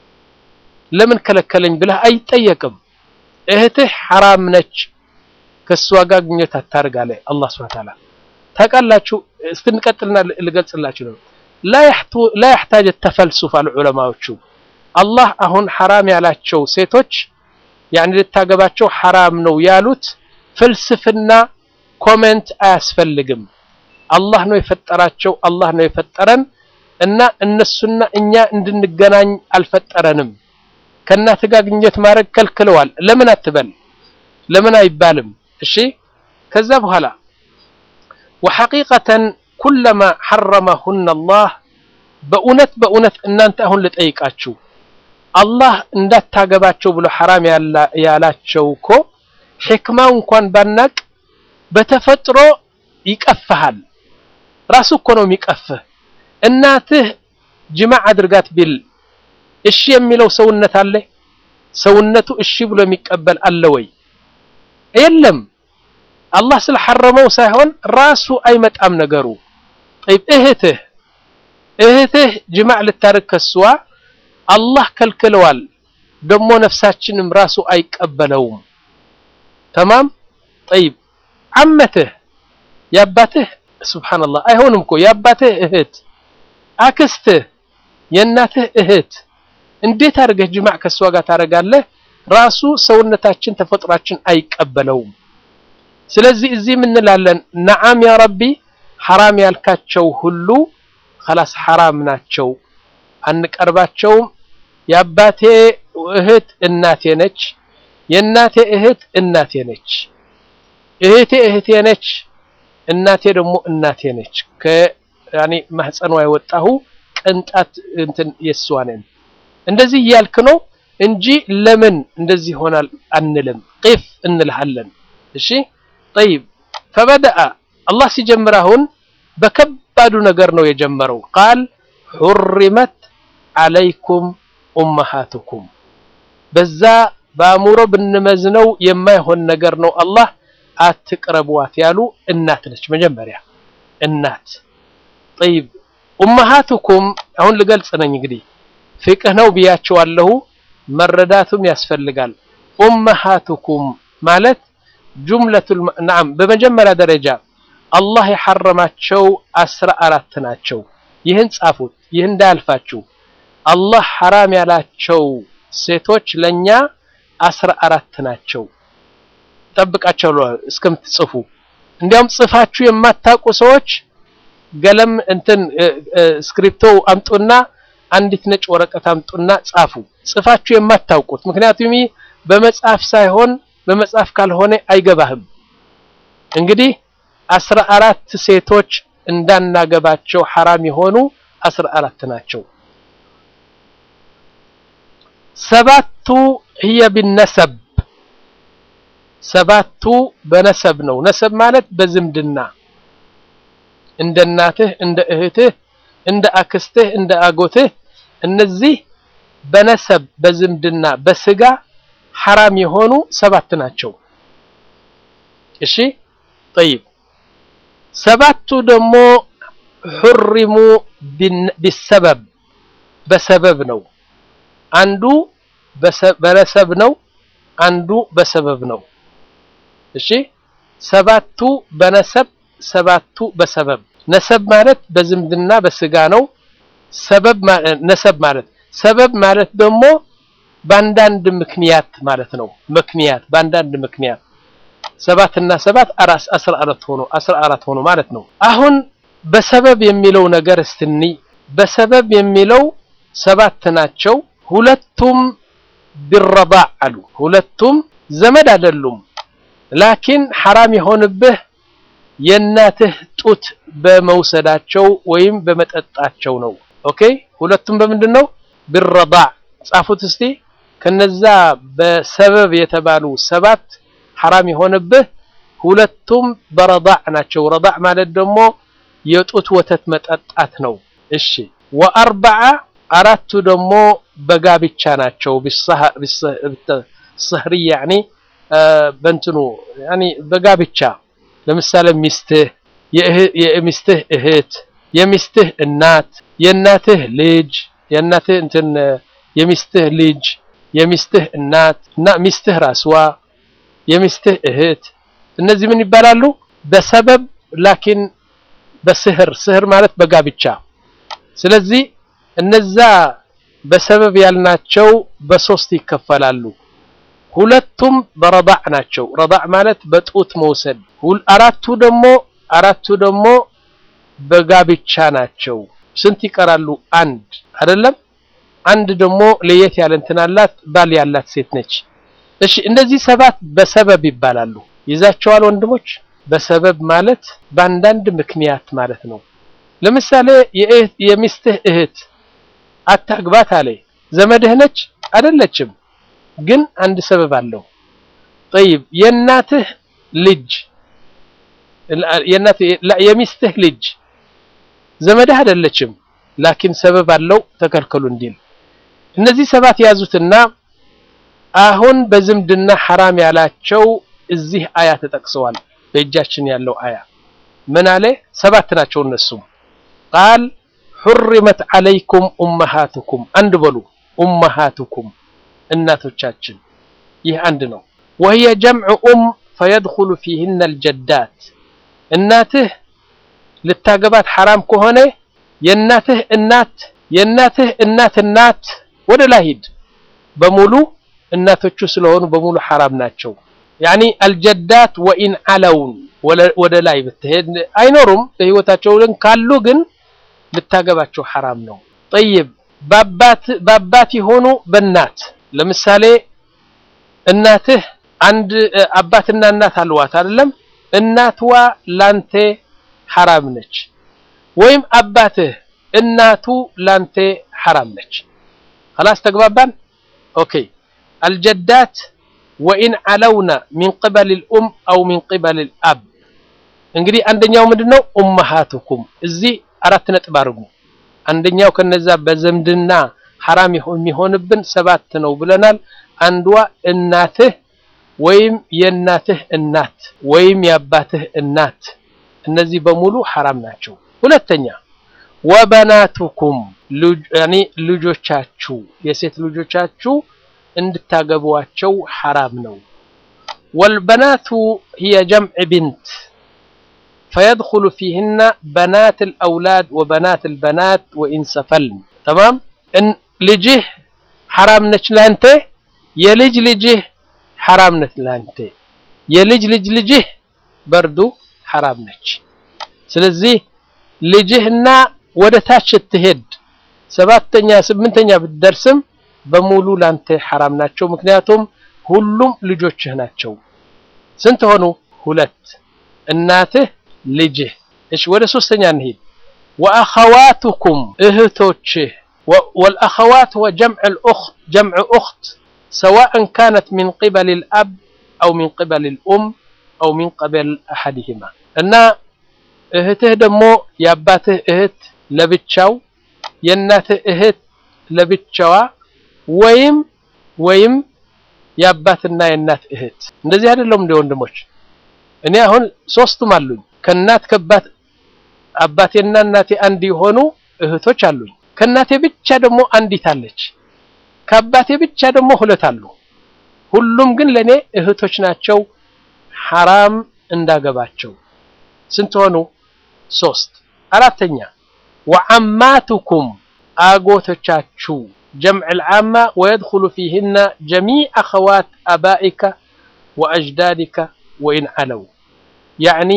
S2: ለምን ከለከለኝ ብለህ አይጠየቅም። እህትህ ሐራም ነች፣ ከሷ ጋር ግንኙነት አታርግ አለ አላህ Subhanahu Ta'ala። ታውቃላችሁ፣ እስክንቀጥልና ልገልጽላችሁ ነው ላ ያሕታጅ ተፈልሱፍ አሉ ዑለማዎቹ። አላህ አሁን ሐራም ያላቸው ሴቶች ያኒ ልታገባቸው ሐራም ነው ያሉት ፍልስፍና ኮሜንት አያስፈልግም። አላህ ነው የፈጠራቸው፣ አላህ ነው የፈጠረን እና እነሱና እኛ እንድንገናኝ አልፈጠረንም። ከእናት ጋር ግንኙነት ማድረግ ከልክለዋል። ለምን አትበል፣ ለምን አይባልም? እሺ ከዛ በኋላ ወሐቂቀተን ኩለማ ሐረመሁነ አላህ በእውነት በእውነት እናንተ አሁን ልጠይቃችሁ አላህ እንዳታገባቸው ብሎ ሐራም ያላቸው እኮ ሕክማው እንኳን ባናቅ በተፈጥሮ ይቀፍሃል። ራሱ እኮ ነው የሚቀፍህ። እናትህ ጅማዕ አድርጋት ቢል እሺ የሚለው ሰውነት አለ? ሰውነቱ እሺ ብሎ የሚቀበል አለ ወይ? የለም። አላህ ስለሐረመው ሳይሆን ራሱ አይመጣም ነገሩ። ጠይብ እህትህ እህትህ ጅማዕ ልታርግ ከስዋ አላህ ከልክለዋል። ደግሞ ነፍሳችንም ራሱ አይቀበለውም። ተማም ጠይብ ዓመትህ የአባትህ ሱብሓነላህ አይሆንም እኮ የአባትህ እህት አክስትህ የእናትህ እህት እንዴት አድርገህ ጅማዕ ከሷ ጋር ታደርጋለህ? ራሱ ሰውነታችን ተፈጥሯችን አይቀበለውም። ስለዚህ እዚህ ምንላለን? ነዓም ያ ረቢ ሐራም ያልካቸው ሁሉ ኸላስ ሐራም ናቸው፣ አንቀርባቸውም። የአባቴ እህት እናቴ ነች፣ የእናቴ እህት እናቴ ነች፣ እህቴ እህቴ ነች፣ እናቴ ደግሞ እናቴ ነች። ከያኔ ማህፀኗ የወጣሁ ቅንጣት እንትን የሷ ነን። እንደዚህ እያልክ ነው እንጂ ለምን እንደዚህ ይሆናል አንልም። ቂፍ እንልሃለን። እሺ ጠይብ ፈበደአ አላህ ሲጀምር አሁን በከባዱ ነገር ነው የጀመረው። ቃል ሑሪመት ዓለይኩም ኡመሃቱኩም በዛ በአእምሮ ብንመዝነው የማይሆን ነገር ነው። አላህ አትቅረቧት ያሉ እናት ነች መጀመሪያ እናት። ጠይብ ኡመሃቱኩም አሁን ልገልጽ ነኝ እንግዲህ ፍቅህ ነው ብያቸዋለሁ። መረዳቱም ያስፈልጋል። ኡመሃቱኩም ማለት ጁምለቱል ነዓም በመጀመሪያ ደረጃ አላህ የሐረማቸው አስራ አራት ናቸው። ይህን ጻፉት፣ ይህ እንዳያልፋችሁ። አላህ ሐራም ያላቸው ሴቶች ለኛ አስራ አራት ናቸው። ጠብቃቸው እስከምትጽፉ። እንዲያውም ጽፋችሁ የማታውቁ ሰዎች ገለም እንትን ስክሪፕቶ አምጡና አንዲት ነጭ ወረቀት አምጡና ጻፉ። ጽፋችሁ የማታውቁት ምክንያቱም በመጽሐፍ ሳይሆን በመጽሐፍ ካልሆነ አይገባህም። እንግዲህ አስራ አራት ሴቶች እንዳናገባቸው ሐራም የሆኑ አስራ አራት ናቸው። ሰባቱ ህየ ቢነሰብ ሰባቱ በነሰብ ነው። ነሰብ ማለት በዝምድና እንደ እናትህ፣ እንደ እህትህ፣ እንደ አክስትህ፣ እንደ አጎትህ እነዚህ በነሰብ በዝምድና በስጋ ሐራም የሆኑ ሰባት ናቸው። እሺ ጠይብ ሰባቱ ደግሞ ሑሪሙ ቢሰበብ በሰበብ ነው። አንዱ በነሰብ ነው፣ አንዱ በሰበብ ነው። እሺ ሰባቱ በነሰብ ሰባቱ በሰበብ ነሰብ ማለት በዝምድና በስጋ ነው። ሰበብ ነሰብ ማለት ሰበብ ማለት ደግሞ በአንዳንድ ምክንያት ማለት ነው። ምክንያት በአንዳንድ ምክንያት ሰባት እና ሰባት አራስ አስራ አራት ሆኖ አስራ አራት ሆኖ ማለት ነው። አሁን በሰበብ የሚለው ነገር እስትኒ በሰበብ የሚለው ሰባት ናቸው። ሁለቱም ቢረዳዕ አሉ። ሁለቱም ዘመድ አይደሉም። ላኪን ሐራም የሆንብህ የእናትህ ጡት በመውሰዳቸው ወይም በመጠጣቸው ነው። ኦኬ ሁለቱም በምንድን ነው? ቢረዳዕ ጻፉት እስቲ። ከነዛ በሰበብ የተባሉ ሰባት ሐራም የሆነብህ ሁለቱም በረዳዕ ናቸው። ረዳዕ ማለት ደግሞ የጡት ወተት መጠጣት ነው። እሺ ወአርበዓ አራቱ ደግሞ በጋብቻ ናቸው። ቢሰህሪ ያኒ በእንትኑ ያኒ በጋብቻ ለምሳሌ ሚስትህ፣ የሚስትህ እህት፣ የሚስትህ እናት፣ የእናትህ ልጅ፣ የእናትህ እንትን የሚስትህ ልጅ፣ የሚስትህ እናት እና ሚስትህ ራስዋ፣ የሚስትህ እህት እነዚህ ምን ይባላሉ? በሰበብ ላኪን በስህር ስህር ማለት በጋብቻ ስለዚህ እነዛ በሰበብ ያልናቸው በሶስት ይከፈላሉ። ሁለቱም በረዳዕ ናቸው። ረዳዕ ማለት በጡት መውሰድ። አራቱ ደግሞ አራቱ ደግሞ በጋብቻ ናቸው። ስንት ይቀራሉ? አንድ አይደለም። አንድ ደግሞ ለየት ያለ እንትን አላት፣ ባል ያላት ሴት ነች። እሺ እነዚህ ሰባት በሰበብ ይባላሉ። ይዛቸዋል ወንድሞች። በሰበብ ማለት በአንዳንድ ምክንያት ማለት ነው። ለምሳሌ የሚስትህ እህት አታግባት አለ። ዘመድህ ነች አይደለችም፣ ግን አንድ ሰበብ አለው። ጠይብ የእናትህ ልጅ የሚስትህ ልጅ ዘመድህ አይደለችም፣ ላኪን ሰበብ አለው ተከልከሉ እንዲል እነዚህ ሰባት ያዙትና አሁን በዝምድና ሐራም ያላቸው እዚህ አያ ተጠቅሰዋል። በእጃችን ያለው አያ ምን አለ? ሰባት ናቸው እነሱም ቃል ሑሪመት ዓለይኩም ኡመሃቱኩም አንድ በሉ ኡመሃቱኩም እናቶቻችን ይህ አንድ ነው ወህየ ጀምዑ ኡም ፈየድኹሉ ፊህነ አልጀዳት እናትህ ልታገባት ሐራም ከሆነ የእናትህ እናት የእናትህ እናት እናት ወደ ላይ ሂድ በሙሉ እናቶቹ ስለሆኑ በሙሉ ሐራም ናቸው ያኒ አልጀዳት ወኢን አለውን ወደ ላይ ብትሄድ አይኖሩም በህይወታቸው ግን ካሉ ግን ልታገባቸው ሐራም ነው ጠይብ በአባት የሆኑ በእናት ለምሳሌ እናትህ አንድ አባትና እናት አልዋት አይደለም እናትዋ ላንተ ሐራም ነች ወይም አባትህ እናቱ ላንተ ሐራም ነች خلاص ተግባባን ኦኬ አልጀዳት ወኢን አለውና ሚን ቅበል ልኡም አው ሚን ቅበል ልአብ እንግዲህ አንደኛው ምንድነው ኡመሃቱኩም እዚህ አራት ነጥብ አድርጉ አንደኛው ከነዛ በዘምድና ሐራም የሚሆንብን ሰባት ነው ብለናል አንዷ እናትህ ወይም የእናትህ እናት ወይም የአባትህ እናት እነዚህ በሙሉ ሐራም ናቸው ሁለተኛ ወበናቱኩም ያኒ ልጆቻችሁ የሴት ልጆቻችሁ እንድታገቧቸው ሐራም ነው። ወልበናቱ ሂየ ጀምዕ ቢንት ፈየድኹሉ ፊህነ በናት ልአውላድ ወበናት ልበናት ወኢንሰፈልን ተማም ልጅህ ሐራም ነች ላንተ፣ የልጅ ልጅህ ሐራም ነች ላንተ፣ የልጅ ልጅ ልጅህ በርዱ ሐራም ነች። ስለዚህ ልጅህና ወደ ታች ስትሄድ ሰባተኛ ስምንተኛ ብትደርስም በሙሉ ላንተ ሐራም ናቸው። ምክንያቱም ሁሉም ልጆችህ ናቸው። ስንት ሆኑ? ሁለት እናትህ፣ ልጅህ። እሺ ወደ ሶስተኛ እንሂድ። ወአኸዋቱኩም እህቶችህ ወልአኸዋት ወ ጀምዕ ኡኽት ሰዋእን ካነት ሚን ቂበል ልአብ አው ሚን ቂበል ልኡም አው ሚን ቂበል አሐድህማ እና እህትህ ደግሞ የአባትህ እህት ለብቻው የእናትህ እህት ለብቻዋ ወይም ወይም የአባትና የእናት እህት እንደዚህ አይደለም እንደ ወንድሞች እኔ አሁን ሶስቱም አሉኝ ከእናት ከአባት አባቴና እናቴ አንድ የሆኑ እህቶች አሉኝ ከእናቴ ብቻ ደግሞ አንዲት አለች ከአባቴ ብቻ ደግሞ ሁለት አሉ ሁሉም ግን ለኔ እህቶች ናቸው ሐራም እንዳገባቸው ስንት ሆኑ ሶስት አራተኛ ወዓማቱኩም አጎቶቻችሁ ጀምዕ ልዓማ ወየድኹሉ ፊህነ ጀሚዕ አኸዋት አባኢከ ወአጅዳዲከ ወኢን ዓለው ያዕኒ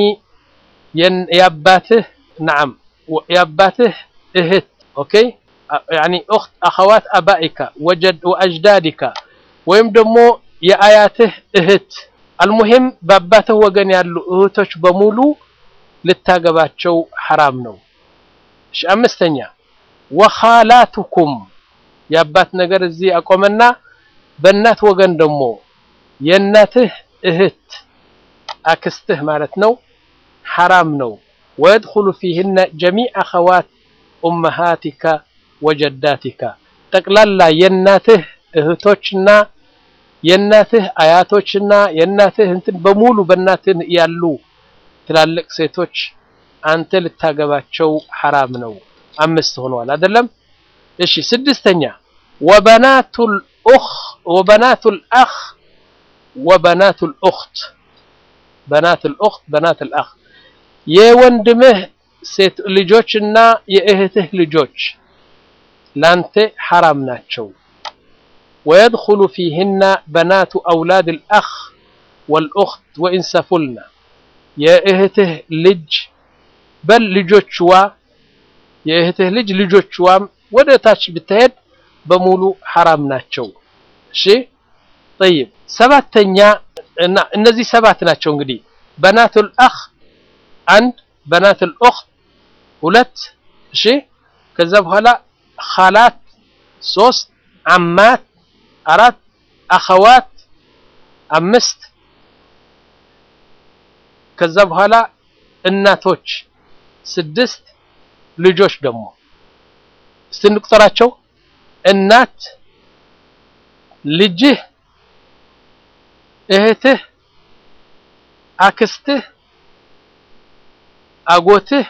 S2: የአባትህ ነዓም የአባትህ እህት ኦኬ ያዕኒ ኡኽት አኸዋት አባኢከ ወአጅዳዲከ ወይም ደግሞ የአያትህ እህት አልሙሂም በአባትህ ወገን ያሉ እህቶች በሙሉ ልታገባቸው ሐራም ነው። እሺ አምስተኛ ወኻላቱኩም የአባት ነገር እዚህ አቆመና በእናት ወገን ደግሞ የእናትህ እህት አክስትህ ማለት ነው ሐራም ነው። ወየድኹሉ ፊህነ ጀሚዕ አኸዋት ኡመሃቲከ ወጀዳቲከ ጠቅላላ የእናትህ እህቶችና የእናትህ አያቶችና የእናትህ እንትን በሙሉ በእናትህ ያሉ ትላልቅ ሴቶች አንተ ልታገባቸው ሐራም ነው። አምስት ሆነዋል አይደለም? እሺ ስድስተኛ ወበናቱል ኡኽ ወበናቱል አኽ ወበናቱል ኡኽት በናቱል ኡኽት በናቱል አኽ የወንድምህ ሴት ልጆችና የእህትህ ልጆች ላንተ ሐራም ናቸው። ወየድኹሉ ፊህነ በናቱ አውላድል አኽ ወልኡኽት ወኢንሰፉልና የእህትህ ልጅ በል ልጆችዋ የእህትህ ልጅ ልጆችዋም ወደ ታች ብትሄድ በሙሉ ሐራም ናቸው። እሺ ጠይብ ሰባተኛ እና እነዚህ ሰባት ናቸው እንግዲህ በናቱል አኽ አንድ በናቱል ኡኽት ሁለት እሺ ከዛ በኋላ ኻላት ሶስት አማት አራት አኸዋት አምስት ከዛ በኋላ እናቶች ስድስት ልጆች ደግሞ እስቲ እንቁጠራቸው እናት ልጅህ እህትህ አክስትህ አጎትህ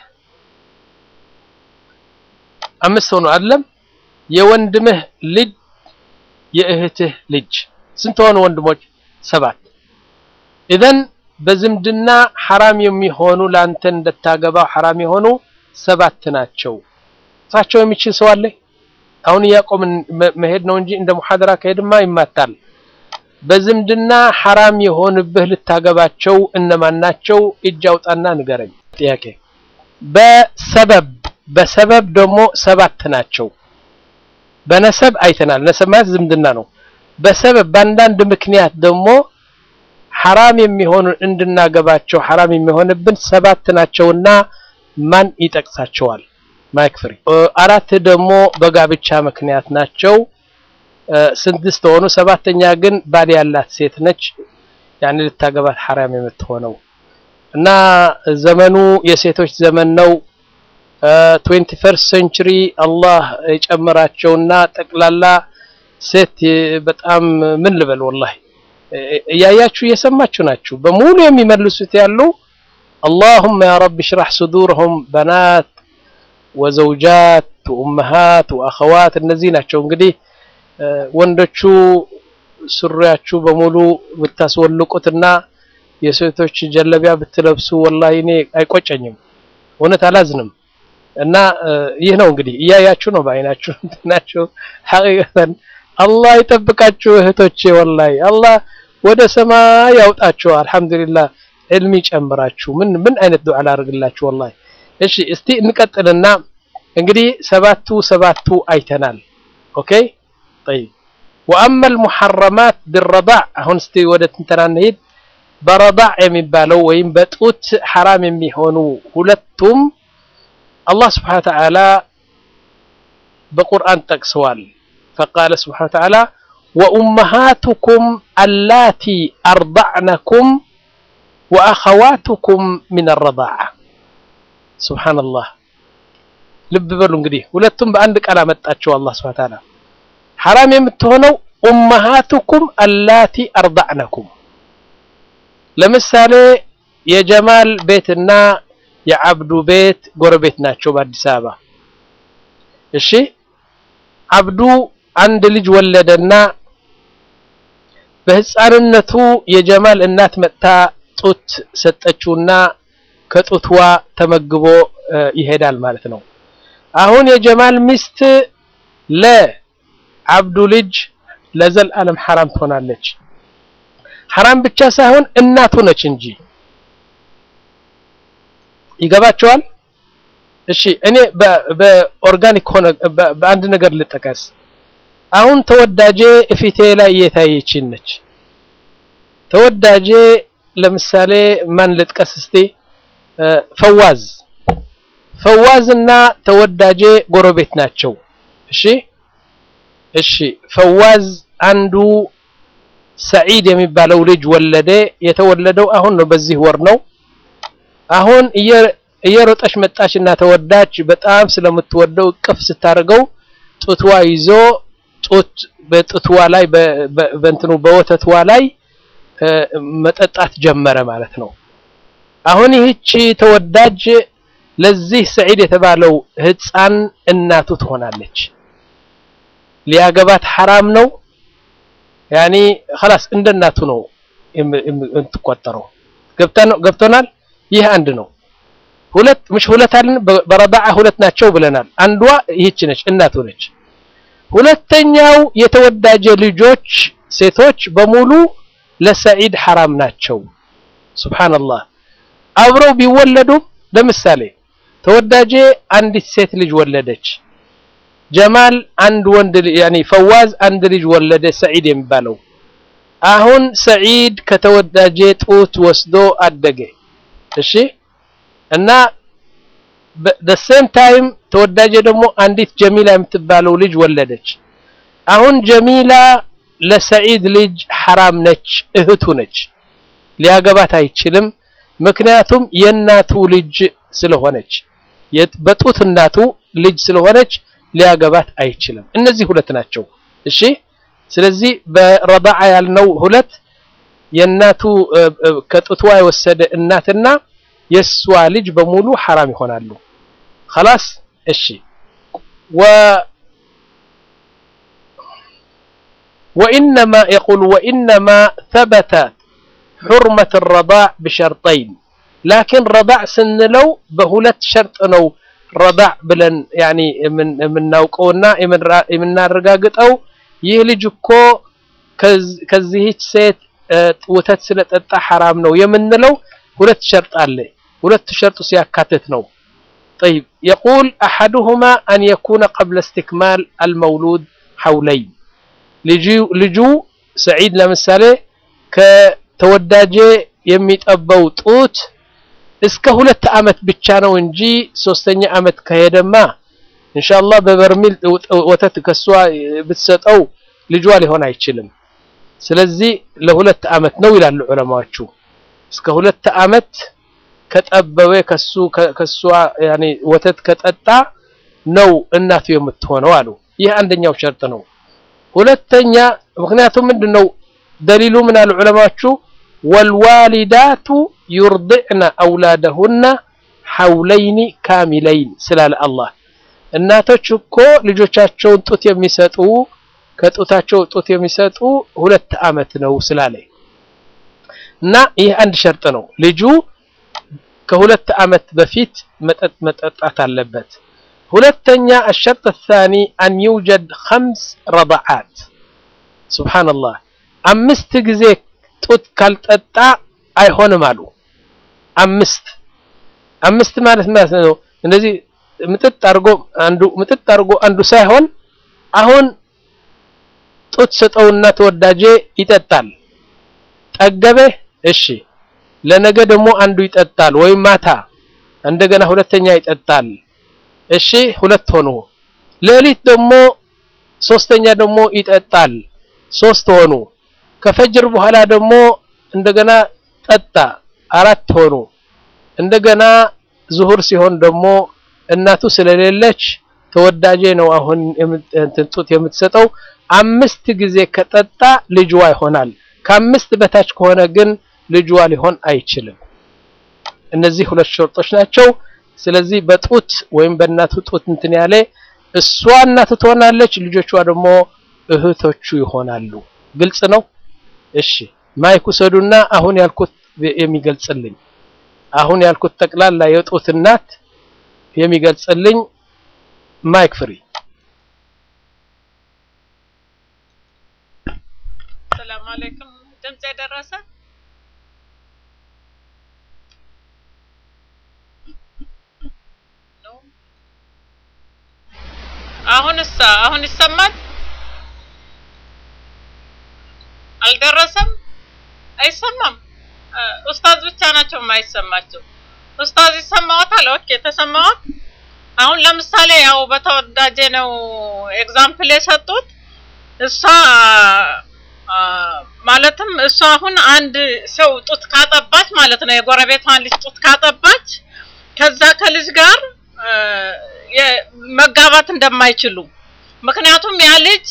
S2: አምስት ሆኖ አይደለም የወንድምህ ልጅ የእህትህ ልጅ ስንት ሆኑ ወንድሞች ሰባት ኢዘን በዝምድና ሐራም የሚሆኑ ላንተ እንደታገባው ሐራም የሆኑ ሰባት ናቸው እሳቸው የሚችል ሰው አለ አሁን እያቆምን መሄድ ነው እንጂ እንደ ሙሐደራ ከሄድማ ይማታል በዝምድና ሐራም የሆንብህ ልታገባቸው እነማን ናቸው እጅ አውጣና ንገረኝ ጥያቄ በሰበብ በሰበብ ደግሞ ሰባት ናቸው በነሰብ አይተናል ነሰብ ማለት ዝምድና ነው በሰበብ በአንዳንድ ምክንያት ደግሞ ሐራም የሚሆኑ እንድናገባቸው ሐራም የሚሆንብን ሰባት ናቸውና ማን ይጠቅሳቸዋል ማይክ ፍሪ አራት ደግሞ በጋብቻ ምክንያት ናቸው ስድስት ሆኑ ሰባተኛ ግን ባል ያላት ሴት ነች ያኔ ልታገባት ሐራም የምትሆነው እና ዘመኑ የሴቶች ዘመን ነው 21 ሴንቸሪ አላህ የጨመራቸውና ጠቅላላ ሴት በጣም ምን ልበል ወላሂ እያያችሁ እየሰማችሁ ናችሁ በሙሉ የሚመልሱት ያሉ اللهم يا رب اشرح صدورهم بنات وزوجات وامهات واخوات እነዚህ ናቸው እንግዲህ ወንዶቹ ሱሪያችሁ በሙሉ ብታስወልቁትና የሴቶች ጀለቢያ ብትለብሱ ወላሂ እኔ አይቆጨኝም፣ እውነት አላዝንም። እና ይህ ነው እንግዲህ እያያችሁ ነው በአይናችሁ እንትናችሁ ሐቂቀተን አላህ ይጠብቃችሁ እህቶቼ፣ ወላሂ አላህ ወደ ሰማይ ያውጣችሁ። አልሐምዱሊላህ ዕልም ይጨምራችሁ። ምን ምን አይነት ዱዓ ላድርግላችሁ ወላሂ። እሺ እስቲ እንቀጥልና እንግዲህ ሰባቱ ሰባቱ አይተናል። ኦኬ ጠይብ ወአማ አልሙሐረማት ቢረዳዕ አሁን እስቲ ወደ ትንተና እንሂድ። በረዳዕ የሚባለው ወይም በጡት ሐራም የሚሆኑ ሁለቱም አላህ ስብሓነ ወተዓላ በቁርአን ጠቅሰዋል። ፈቃለ ስብሓነ ወተዓላ ወኡመሃቱኩም አላቲ አርዳዕነኩም ወአኸዋቱኩም ሚን አረዳዓ። ሱብሓነላህ ልብ በሉ እንግዲህ ሁለቱም በአንድ ቃል አመጣቸው አላህ ስብሓነ ወተዓላ ሐራም የምትሆነው ኡመሃቱኩም አላቲ አርዳዕነኩም። ለምሳሌ የጀማል ቤትና የአብዱ ቤት ጎረቤት ናቸው በአዲስ አበባ። እሺ አብዱ አንድ ልጅ ወለደና በህፃንነቱ የጀማል እናት መጥታ ጡት ሰጠችውና ከጡትዋ ተመግቦ ይሄዳል ማለት ነው። አሁን የጀማል ሚስት ለአብዱ ልጅ ለዘላለም ሐራም ትሆናለች። ሐራም ብቻ ሳይሆን እናቱ ነች እንጂ ይገባቸዋል። እሺ እኔ በኦርጋኒክ ሆነ በአንድ ነገር ልጠቀስ። አሁን ተወዳጄ እፊቴ ላይ እየታየችን ነች። ተወዳጄ ለምሳሌ ማን ልጥቀስ እስቲ? ፈዋዝ ፈዋዝ እና ተወዳጄ ጎረቤት ናቸው። እሺ እሺ ፈዋዝ አንዱ ሰዒድ የሚባለው ልጅ ወለደ። የተወለደው አሁን ነው፣ በዚህ ወር ነው። አሁን እየሮጠች መጣች እና ተወዳጅ በጣም ስለምትወደው እቅፍ ስታደርገው ጡትዋ ይዞ ጡት በጡትዋ ላይ በእንትኑ በወተትዋ ላይ መጠጣት ጀመረ ማለት ነው። አሁን ይህቺ ተወዳጅ ለዚህ ሰዒድ የተባለው ህፃን እናቱ ትሆናለች። ሊያገባት ሐራም ነው። ያኒ خلاص እንደ እናቱ ነው የምትቆጠረው። ገብቶናል። ይህ አንድ ነው። ሁለት ምሽ ሁለት አለን በረዳዓ ሁለት ናቸው ብለናል። አንዷ ይህች ነች እናቱ ነች። ሁለተኛው የተወዳጀ ልጆች ሴቶች በሙሉ ለሰዒድ ሐራም ናቸው። ሱብሃንአላህ አብረው ቢወለዱም ለምሳሌ ተወዳጄ አንዲት ሴት ልጅ ወለደች። ጀማል አንድ ወንድ ያኒ ፈዋዝ አንድ ልጅ ወለደ ሰዒድ የሚባለው አሁን ሰዒድ ከተወዳጄ ጡት ወስዶ አደገ። እሺ እና the same time ተወዳጄ ደግሞ አንዲት ጀሚላ የምትባለው ልጅ ወለደች። አሁን ጀሚላ ለሰዒድ ልጅ ሐራም ነች፣ እህቱ ነች። ሊያገባት አይችልም። ምክንያቱም የእናቱ ልጅ ስለሆነች በጡት እናቱ ልጅ ስለሆነች ሊያገባት አይችልም። እነዚህ ሁለት ናቸው። እሺ ስለዚህ በረዳዓ ያልነው ሁለት የእናቱ ከጡትዋ የወሰደ እናትና የእሷ ልጅ በሙሉ ሐራም ይሆናሉ። خلاص እሺ ወ وإنما يقول وإنما ثبت حرمة الرضاع بشرطين لكن رضاع سنلو بهلت شرط ነው ረዳዕ ብለን ያኒ የምናውቀውና የምናረጋግጠው ይህ ልጅ እኮ ከዚህች ሴት ወተት ስለጠጣ ሐራም ነው የምንለው ሁለት ሸርጥ አለ። ሁለቱ ሸርጡ ሲያካትት ነው። طيب يقول أحدهما أن يكون قبل استكمال المولود حولين ልጁ ሰዒድ ለምሳሌ ከተወዳጄ የሚጠባው ጡት እስከ ሁለት ዓመት ብቻ ነው እንጂ ሶስተኛ ዓመት ከሄደማ ኢንሻአላህ በበርሚል ወተት ከሷ ብትሰጠው ልጇ ሊሆን አይችልም። ስለዚህ ለሁለት ዓመት ነው ይላሉ ዑለማዎቹ። እስከ ሁለት ዓመት ከጠበበ ከሱ ከሷ ያኔ ወተት ከጠጣ ነው እናቱ የምትሆነው አሉ። ይህ አንደኛው ሸርጥ ነው። ሁለተኛ ምክንያቱም ምንድነው ደሊሉ ምን አሉ ዑለማዎቹ ወልዋሊዳቱ ዩርድዕነ አውላደሁና ሐውለይኒ ካሚለይን ስላለ አላህ እናቶች እኮ ልጆቻቸውን ጡት የሚሰጡ ከጡታቸው ጡት የሚሰጡ ሁለት አመት ነው ስላለ እና ይህ አንድ ሸርጥ ነው። ልጁ ከሁለት አመት በፊት መጠጥ መጠጣት አለበት። ሁለተኛ الشرط الثاني أن يوجد خمس رضعات ሱብሃንአላህ አምስት ጊዜ ጡት ካልጠጣ አይሆንም አሉ። አምስት አምስት ማለት ማለት ነው እንደዚህ ምጥጥ አድርጎ አንዱ ምጥጥ አድርጎ አንዱ ሳይሆን አሁን ጡት ሰጠውና ተወዳጄ ይጠጣል። ጠገበ፣ እሺ ለነገ ደግሞ አንዱ ይጠጣል፣ ወይም ማታ እንደገና ሁለተኛ ይጠጣል። እሺ ሁለት ሆኑ። ሌሊት ደግሞ ሶስተኛ ደግሞ ይጠጣል፣ ሶስት ሆኑ። ከፈጅር በኋላ ደግሞ እንደገና ጠጣ፣ አራት ሆኑ። እንደገና ዙሁር ሲሆን ደግሞ እናቱ ስለሌለች ተወዳጄ ነው አሁን እንትን ጡት የምትሰጠው አምስት ጊዜ ከጠጣ ልጅዋ ይሆናል። ከአምስት በታች ከሆነ ግን ልጅዋ ሊሆን አይችልም። እነዚህ ሁለት ሸርጦች ናቸው። ስለዚህ በጡት ወይም በእናቱ ጡት እንትን ያለ እሷ እናቱ ትሆናለች፣ ልጆቿ ደግሞ እህቶቹ ይሆናሉ። ግልጽ ነው። እሺ ማይክ ውሰዱና አሁን ያልኩት የሚገልጽልኝ አሁን ያልኩት ጠቅላላ የጡት እናት የሚገልጽልኝ ማይክ ፍሪ።
S3: ሰላም አለይኩም። ድምጽ የደረሰ ነው? አሁንስ አሁን ይሰማል? አልደረሰም? አይሰማም? ኡስታዝ ብቻ ናቸው የማይሰማቸው። ኡስታዝ ይሰማዎታል? ኦኬ ተሰማዎት? አሁን ለምሳሌ ያው በተወዳጀ ነው ኤግዛምፕል የሰጡት እሷ ማለትም እሷ አሁን አንድ ሰው ጡት ካጠባች ማለት ነው የጎረቤቷን ልጅ ጡት ካጠባች ከዛ ከልጅ ጋር መጋባት እንደማይችሉ ምክንያቱም ያ ልጅ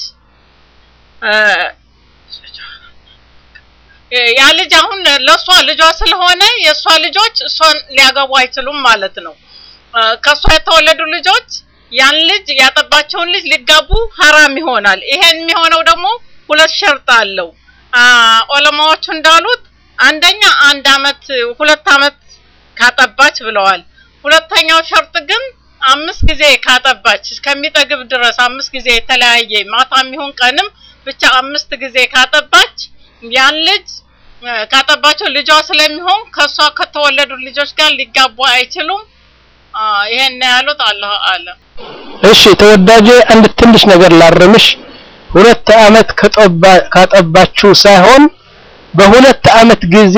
S3: ያ ልጅ አሁን ለእሷ ልጇ ስለሆነ የእሷ ልጆች እሷን ሊያገቡ አይችሉም ማለት ነው። ከእሷ የተወለዱ ልጆች ያን ልጅ ያጠባቸውን ልጅ ሊጋቡ ሀራም ይሆናል። ይሄን የሚሆነው ደግሞ ሁለት ሸርጥ አለው። ዑለማዎቹ እንዳሉት አንደኛ አንድ አመት ሁለት አመት ካጠባች ብለዋል። ሁለተኛው ሸርጥ ግን አምስት ጊዜ ካጠባች እስከሚጠግብ ድረስ አምስት ጊዜ የተለያየ ማታም ይሁን ቀንም ብቻ አምስት ጊዜ ካጠባች ያን ልጅ ካጠባቸው ልጇ ስለሚሆን ከሷ ከተወለዱ ልጆች ጋር ሊጋቡ አይችሉም። ይሄን ያሉት አላህ አለ።
S2: እሺ ተወዳጄ አንድ ትንሽ ነገር ላርምሽ። ሁለት አመት ካጠባችሁ ሳይሆን በሁለት አመት ጊዜ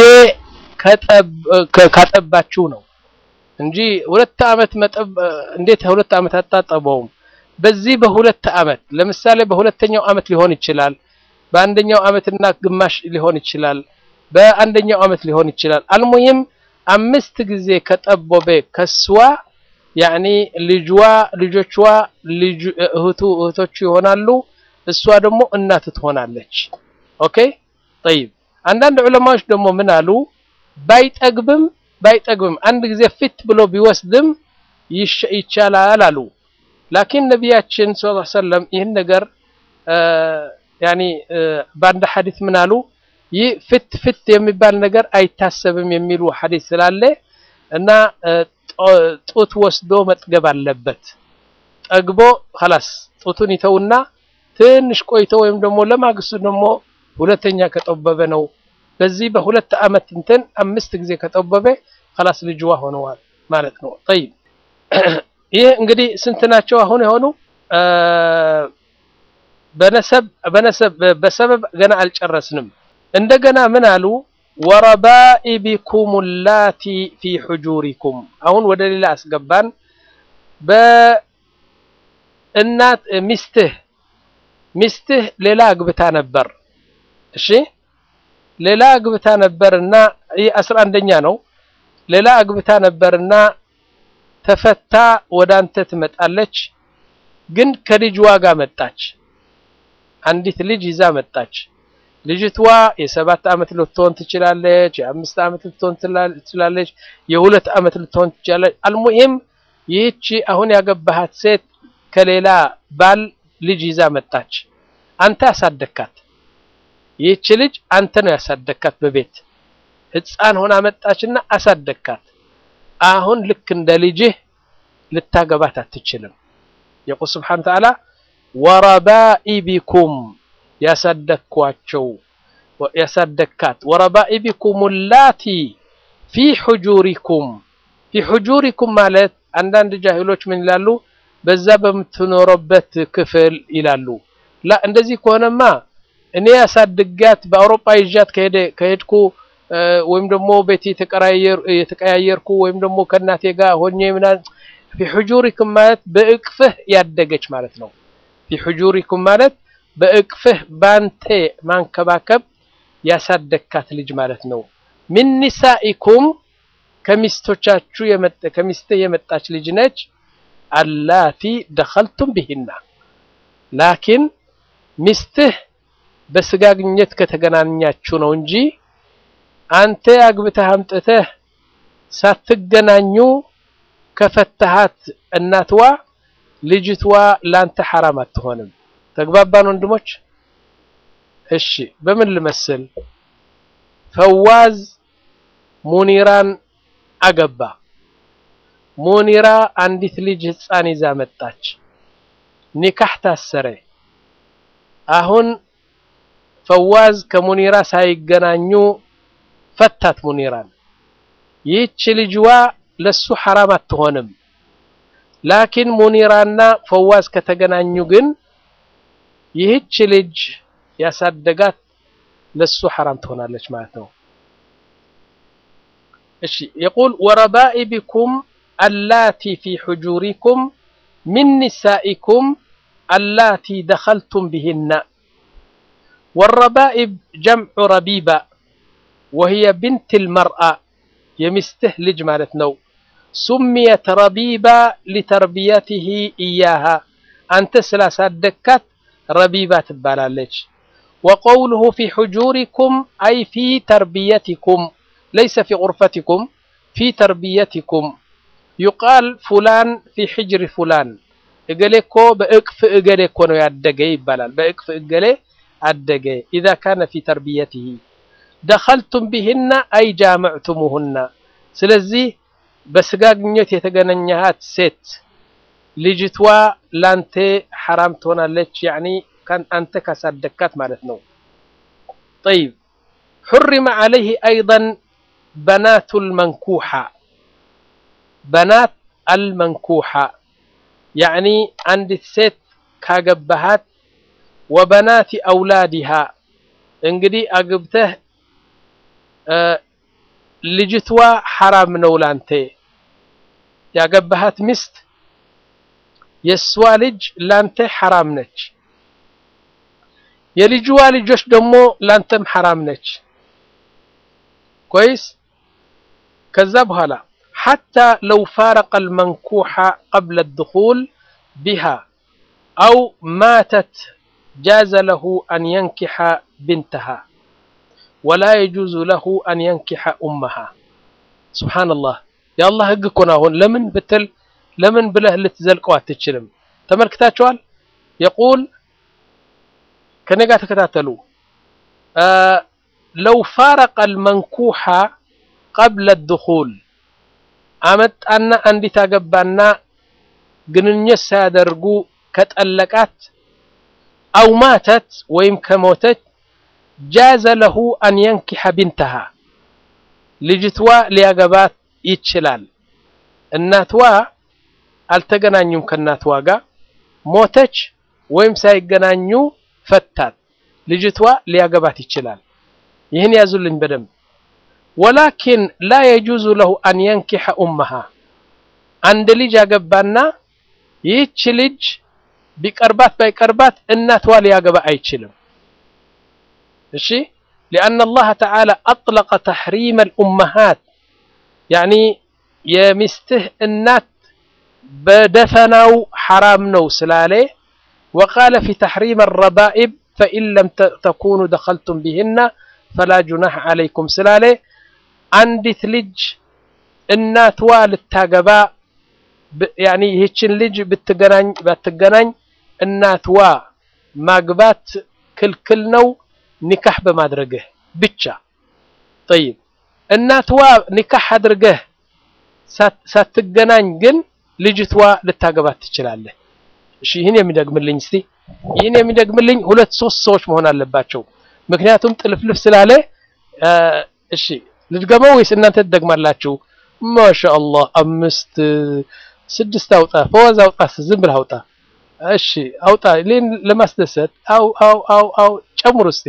S2: ካጠባችሁ ነው እንጂ ሁለት አመት መጠብ እንዴት ሁለት አመት አታጠበውም? በዚህ በሁለት አመት ለምሳሌ በሁለተኛው አመት ሊሆን ይችላል፣ በአንደኛው አመትና ግማሽ ሊሆን ይችላል፣ በአንደኛው አመት ሊሆን ይችላል። አልሙሂም አምስት ጊዜ ከጠቦበ ከስዋ ያኒ ልጅዋ ልጆቿ ልጅ እህቱ እህቶቹ ይሆናሉ። እሷ ደግሞ እናት ትሆናለች። ኦኬ ጠይብ። አንዳንድ ዑለማዎች ደግሞ ምን አሉ? ባይጠግብም ባይጠግብም አንድ ጊዜ ፊት ብሎ ቢወስድም ይቻላል አሉ። ላኪን ነቢያችን ሰለላሁ ዐለይሂ ወሰለም ይህን ነገር ያኒ በአንድ ሐዲስ ምን አሉ? ይህ ፍት ፍት የሚባል ነገር አይታሰብም የሚሉ ሐዲስ ስላለ እና ጡት ወስዶ መጥገብ አለበት። ጠግቦ ኸላስ ጡቱን ይተውና ትንሽ ቆይቶ ወይም ደግሞ ለማግስቱ ደግሞ ሁለተኛ ከጠበበ ነው። በዚህ በሁለት አመት እንትን አምስት ጊዜ ከጠበበ ኸላስ ልጅዋ ሆነዋል ማለት ነው። ጠይብ ይህ እንግዲህ ስንት ናቸው አሁን የሆኑ በነሰብ በነሰብ በሰበብ ገና አልጨረስንም። እንደገና ምን አሉ? ወረባኢቢኩም ላቲ ፊ ሑጁሪኩም አሁን ወደ ሌላ አስገባን። በእናት ሚስትህ ሚስትህ ሌላ አግብታ ነበር። እሺ ሌላ አግብታ ነበርና ይህ አስራ አንደኛ ነው። ሌላ አግብታ ነበርና ተፈታ ወደ አንተ ትመጣለች። ግን ከልጅ ዋጋ መጣች። አንዲት ልጅ ይዛ መጣች። ልጅቷ የሰባት ዓመት ልትሆን ትችላለች። የአምስት ዓመት ልትሆን ትችላለች። የሁለት ዓመት ልትሆን ትችላለች። አልሙሂም ይህቺ አሁን ያገባሃት ሴት ከሌላ ባል ልጅ ይዛ መጣች። አንተ ያሳደግካት ይህች ልጅ አንተ ነው ያሳደግካት በቤት ህፃን ሆና መጣችና አሳደግካት አሁን ልክ እንደ ልጅህ ልታገባት አትችልም የቁል ስብሓን ተዓላ ወረባኢቢኩም ያሳደግኳቸው ያሳደግካት ወረባኢቢኩም ላቲ ፊ ሕጁሪኩም ፊ ሕጁሪኩም ማለት አንዳንድ ጃሂሎች ምን ይላሉ በዛ በምትኖረበት ክፍል ይላሉ ላ እንደዚህ ከሆነማ እኔ ያሳድጋት በአውሮፓ ይዣት ከሄድኩ ወይም ደግሞ ቤት የተቀያየርኩ ወይም ደግሞ ከእናቴ ጋር ሆኜ ምናምን ፊ ሕጁሪኩም ማለት በእቅፍህ ያደገች ማለት ነው ፊ ሕጁሪኩም ማለት በእቅፍህ ባንተ ማንከባከብ ያሳደግካት ልጅ ማለት ነው ምን ኒሳኢኩም ከሚስቶቻችሁ ከሚስትህ የመጣች ልጅ ነች አላቲ ደኸልቱም ቢሂና ላኪን ሚስትህ በስጋ ግንኙነት ከተገናኛችሁ ነው እንጂ አንተ አግብተህ አምጥተህ ሳትገናኙ ከፈታሃት እናትዋ ልጅትዋ ላንተ ሐራም አትሆንም ተግባባን ወንድሞች እሺ በምን ልመስል ፈዋዝ ሙኒራን አገባ ሙኒራ አንዲት ልጅ ህፃን ይዛ መጣች ኒካህ ታሰረ አሁን ፈዋዝ ከሙኒራ ሳይገናኙ ፈታት ሙኒራን ይህች ልጅዋ ለሱ ሐራም አትሆንም ላኪን ሙኒራና ፈዋዝ ከተገናኙ ግን ይህች ልጅ ያሳደጋት ለሱ ሐራም ትሆናለች ማለት ነው እሺ يقول وربائبكم اللاتي في حجوركم من نسائكم اللاتي دخلتم بهن والربائب جمع ربيبة وهي بنت المرأة يمسته لج مالتنا سميت ربيبة لتربيته إياها أنت سلاسات دكات ربيبة تبالالج وقوله في حجوركم أي في تربيتكم ليس في غرفتكم في تربيتكم يقال فلان في حجر فلان إقليكو بإقف إقليكو نو يدقي يبالال بإقف إقلي أدقي إذا كان في تربيته دخلتم بهن أي جامعتموهن سلزي بسقاقنيت يتقننيهات ست ልጅቷ ላንተ ሐራም ትሆናለች ያኒ ካን አንተ ካሳደግካት ማለት ነው طيب حرم عليه أيضا بنات المنكوحة بنات المنكوحة يعني عند ست كاجبهات وبنات أولادها እንግዲህ አግብተህ ልጅቷ ሐራም ነው ላንተ ያገባሃት ሚስት የእሷ ልጅ ላንተ ሐራም ነች የልጅዋ ልጆች ደግሞ ላንተም ሐራም ነች كويس ከዛ በኋላ حتى لو فارق المنكوح قبل الدخول بها أو ماتت جاز له أن ينكح بنتها ولا يجوز له أن ينكح أمها سبحان الله يا الله هقكنا هون لمن بتل لمن بله ልትዘልቀው አትችልም ተመልክታችኋል يقول ከኔ ጋር ተከታተሉ لو فارق المنكوح قبل الدخول አመጣና አንዲት አገባና ግንኙነት ሳያደርጉ ከጠለቃት አው ማተት ወይም ከሞተች ጃዘ ለሁ አን የንኪሐ ቢንተሃ ልጅትዋ ሊያገባት ይችላል እናትዋ አልተገናኙም ከእናትዋ ጋር ሞተች ወይም ሳይገናኙ ፈታት ልጅቷ ሊያገባት ይችላል ይህን ያዙልኝ በደንብ ወላኪን ላ የጁዙ ለሁ አን የንኪሐ ኡመሃ አንድ ልጅ ያገባና ይህች ልጅ ቢቀርባት ባይቀርባት እናትዋ ሊያገባ አይችልም እሺ لأن الله تعالى أطلق تحريم الأمهات يعني يمسته النات بدفنوا حرام نو سلالي وقال في تحريم الربائب فإن لم تكونوا دخلتم بهن فلا جناح عليكم سلالي عندي ثلج الناتوا للتاقباء يعني هيتشن لج بتقنان بتقنان الناتوا ማግባት ክልክል ነው ኒካህ በማድረግህ ብቻ። ጠይብ እናትዋ ኒካህ አድርገህ ሳትገናኝ ግን ልጅቷ ልታገባት ትችላለህ። እሺ ይህን የሚደግምልኝ እስቲ ይህን የሚደግምልኝ ሁለት ሶስት ሰዎች መሆን አለባቸው። ምክንያቱም ጥልፍልፍ ስላለ እሺ ልድገመው ወይስ እናንተ ትደግማላችሁ? ማሻአላህ አምስት ስድስት አውጣ፣ ፈዋዝ አውጣ፣ ዝም ብለህ አውጣ። እሺ አውጣ፣ ሌን ለማስደሰት አው አው አው አው ጨምሩ እስቲ።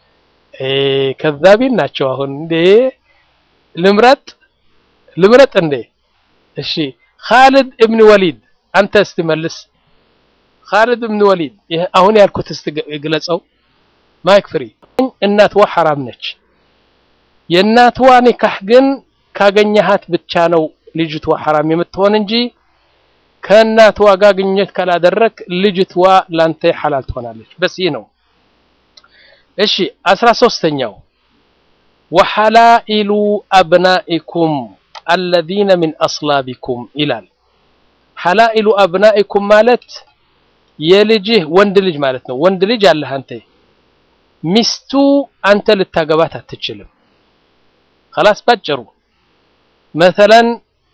S2: ከዛቢን ናቸው። አሁን እንዴ ልምረጥ ልምረጥ እንዴ? እሺ ኻልድ እብን ወሊድ አንተ እስቲ መልስ። ኻልድ እብን ወሊድ ይሄ አሁን ያልኩት እስቲ ግለጸው። ማይክ ፍሪ። እናትዋ ሐራም ነች። የእናትዋ ኒካህ ግን ካገኘሃት ብቻ ነው ልጅቷ ሐራም የምትሆን እንጂ ከእናትዋ ጋር ግንኙነት ካላደረክ ልጅቷ ላንተ ሐላል ትሆናለች። በስ ይህ ነው። እሺ አስራ ሶስተኛው ወሐላኢሉ አብናኢኩም አለዚነ ሚን አስላቢኩም ይላል። ሐላኢሉ አብናኢኩም ማለት የልጅህ ወንድ ልጅ ማለት ነው። ወንድ ልጅ አለህ አንተ ሚስቱ አንተ ልታገባት አትችልም። خلاص ባጭሩ መተለን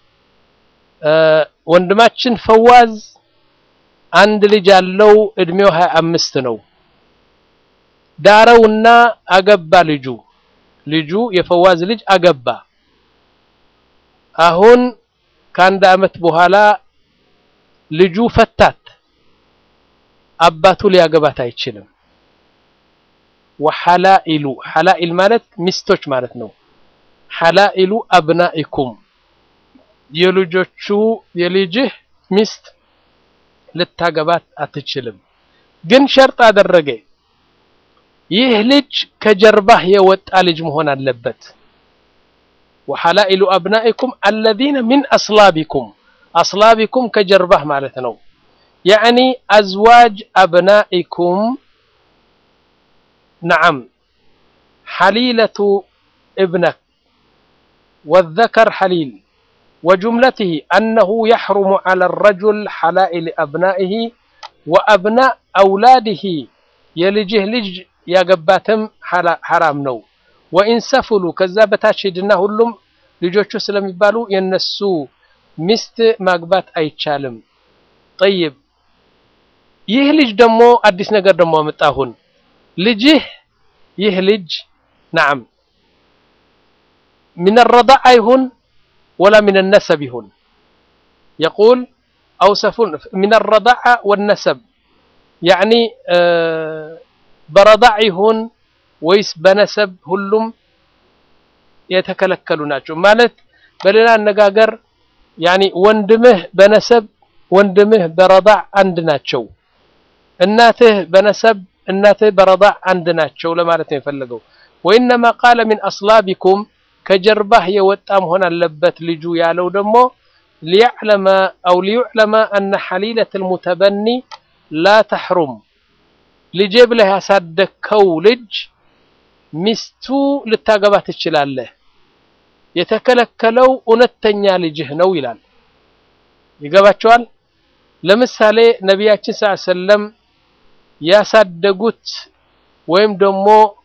S2: ወንድማችን ፈዋዝ አንድ ልጅ ያለው እድሜው ሀያ አምስት ነው። ዳረውና አገባ ልጁ ልጁ የፈዋዝ ልጅ አገባ። አሁን ከአንድ አመት በኋላ ልጁ ፈታት። አባቱ ሊያገባት አይችልም። ወሐላኢሉ ሐላኢል ማለት ሚስቶች ማለት ነው። ሐላኢሉ አብናኢኩም የልጆቹ የልጅህ ሚስት ልታገባት አትችልም። ግን ሸርጥ አደረገ። ይህ ልጅ ከጀርባህ የወጣ ልጅ መሆን አለበት። ወሐላኢሉ አብናኢኩም አለዚነ ሚን አስላቢኩም አስላቢኩም ከጀርባህ ማለት ነው። ያዕኒ አዝዋጅ አብናኢኩም ነዓም ሐሊለቱ እብነክ والذكر حليل وجملته أنه يحرم على الرجل حلائل أبنائه وأبناء أولاده يلجه لج يقباتم حرام نو وإن سفلوا كذابتا شدنا هلم ልጆቹ ስለሚባሉ የነሱ ሚስት ማግባት አይቻልም። ጠይብ ይህ ልጅ ደግሞ አዲስ ነገር ደግሞ አመጣሁን ልጅህ ይህ ልጅ ነዓም من الرضاع يهون ولا من النسب يهون يقول أوصفون من الرضاعة والنسب يعني برضاع يهون ويس بنسب هلم የተከለከሉ ናቸው ማለት በሌላ አነጋገር ያኒ ወንድምህ በነሰብ ወንድምህ በረዳዕ አንድ ናቸው እናትህ በነሰብ እናትህ በረዳዕ አንድ ናቸው ለማለት ነው የፈለገው ወኢነማ ቃለ ሚን አስላቢኩም ከጀርባህ የወጣ መሆን አለበት ልጁ ያለው ደግሞ ሊያዕለመ አው ሊዩዕለመ አነ ሐሊለት ልሙተበኒ ላ ተሕሩም ልጄ ብለህ ያሳደግከው ልጅ ሚስቱ ልታገባ ትችላለህ የተከለከለው እውነተኛ ልጅህ ነው ይላል ይገባቸዋል ለምሳሌ ነቢያችን ስ ሰለም ያሳደጉት ወይም ደግሞ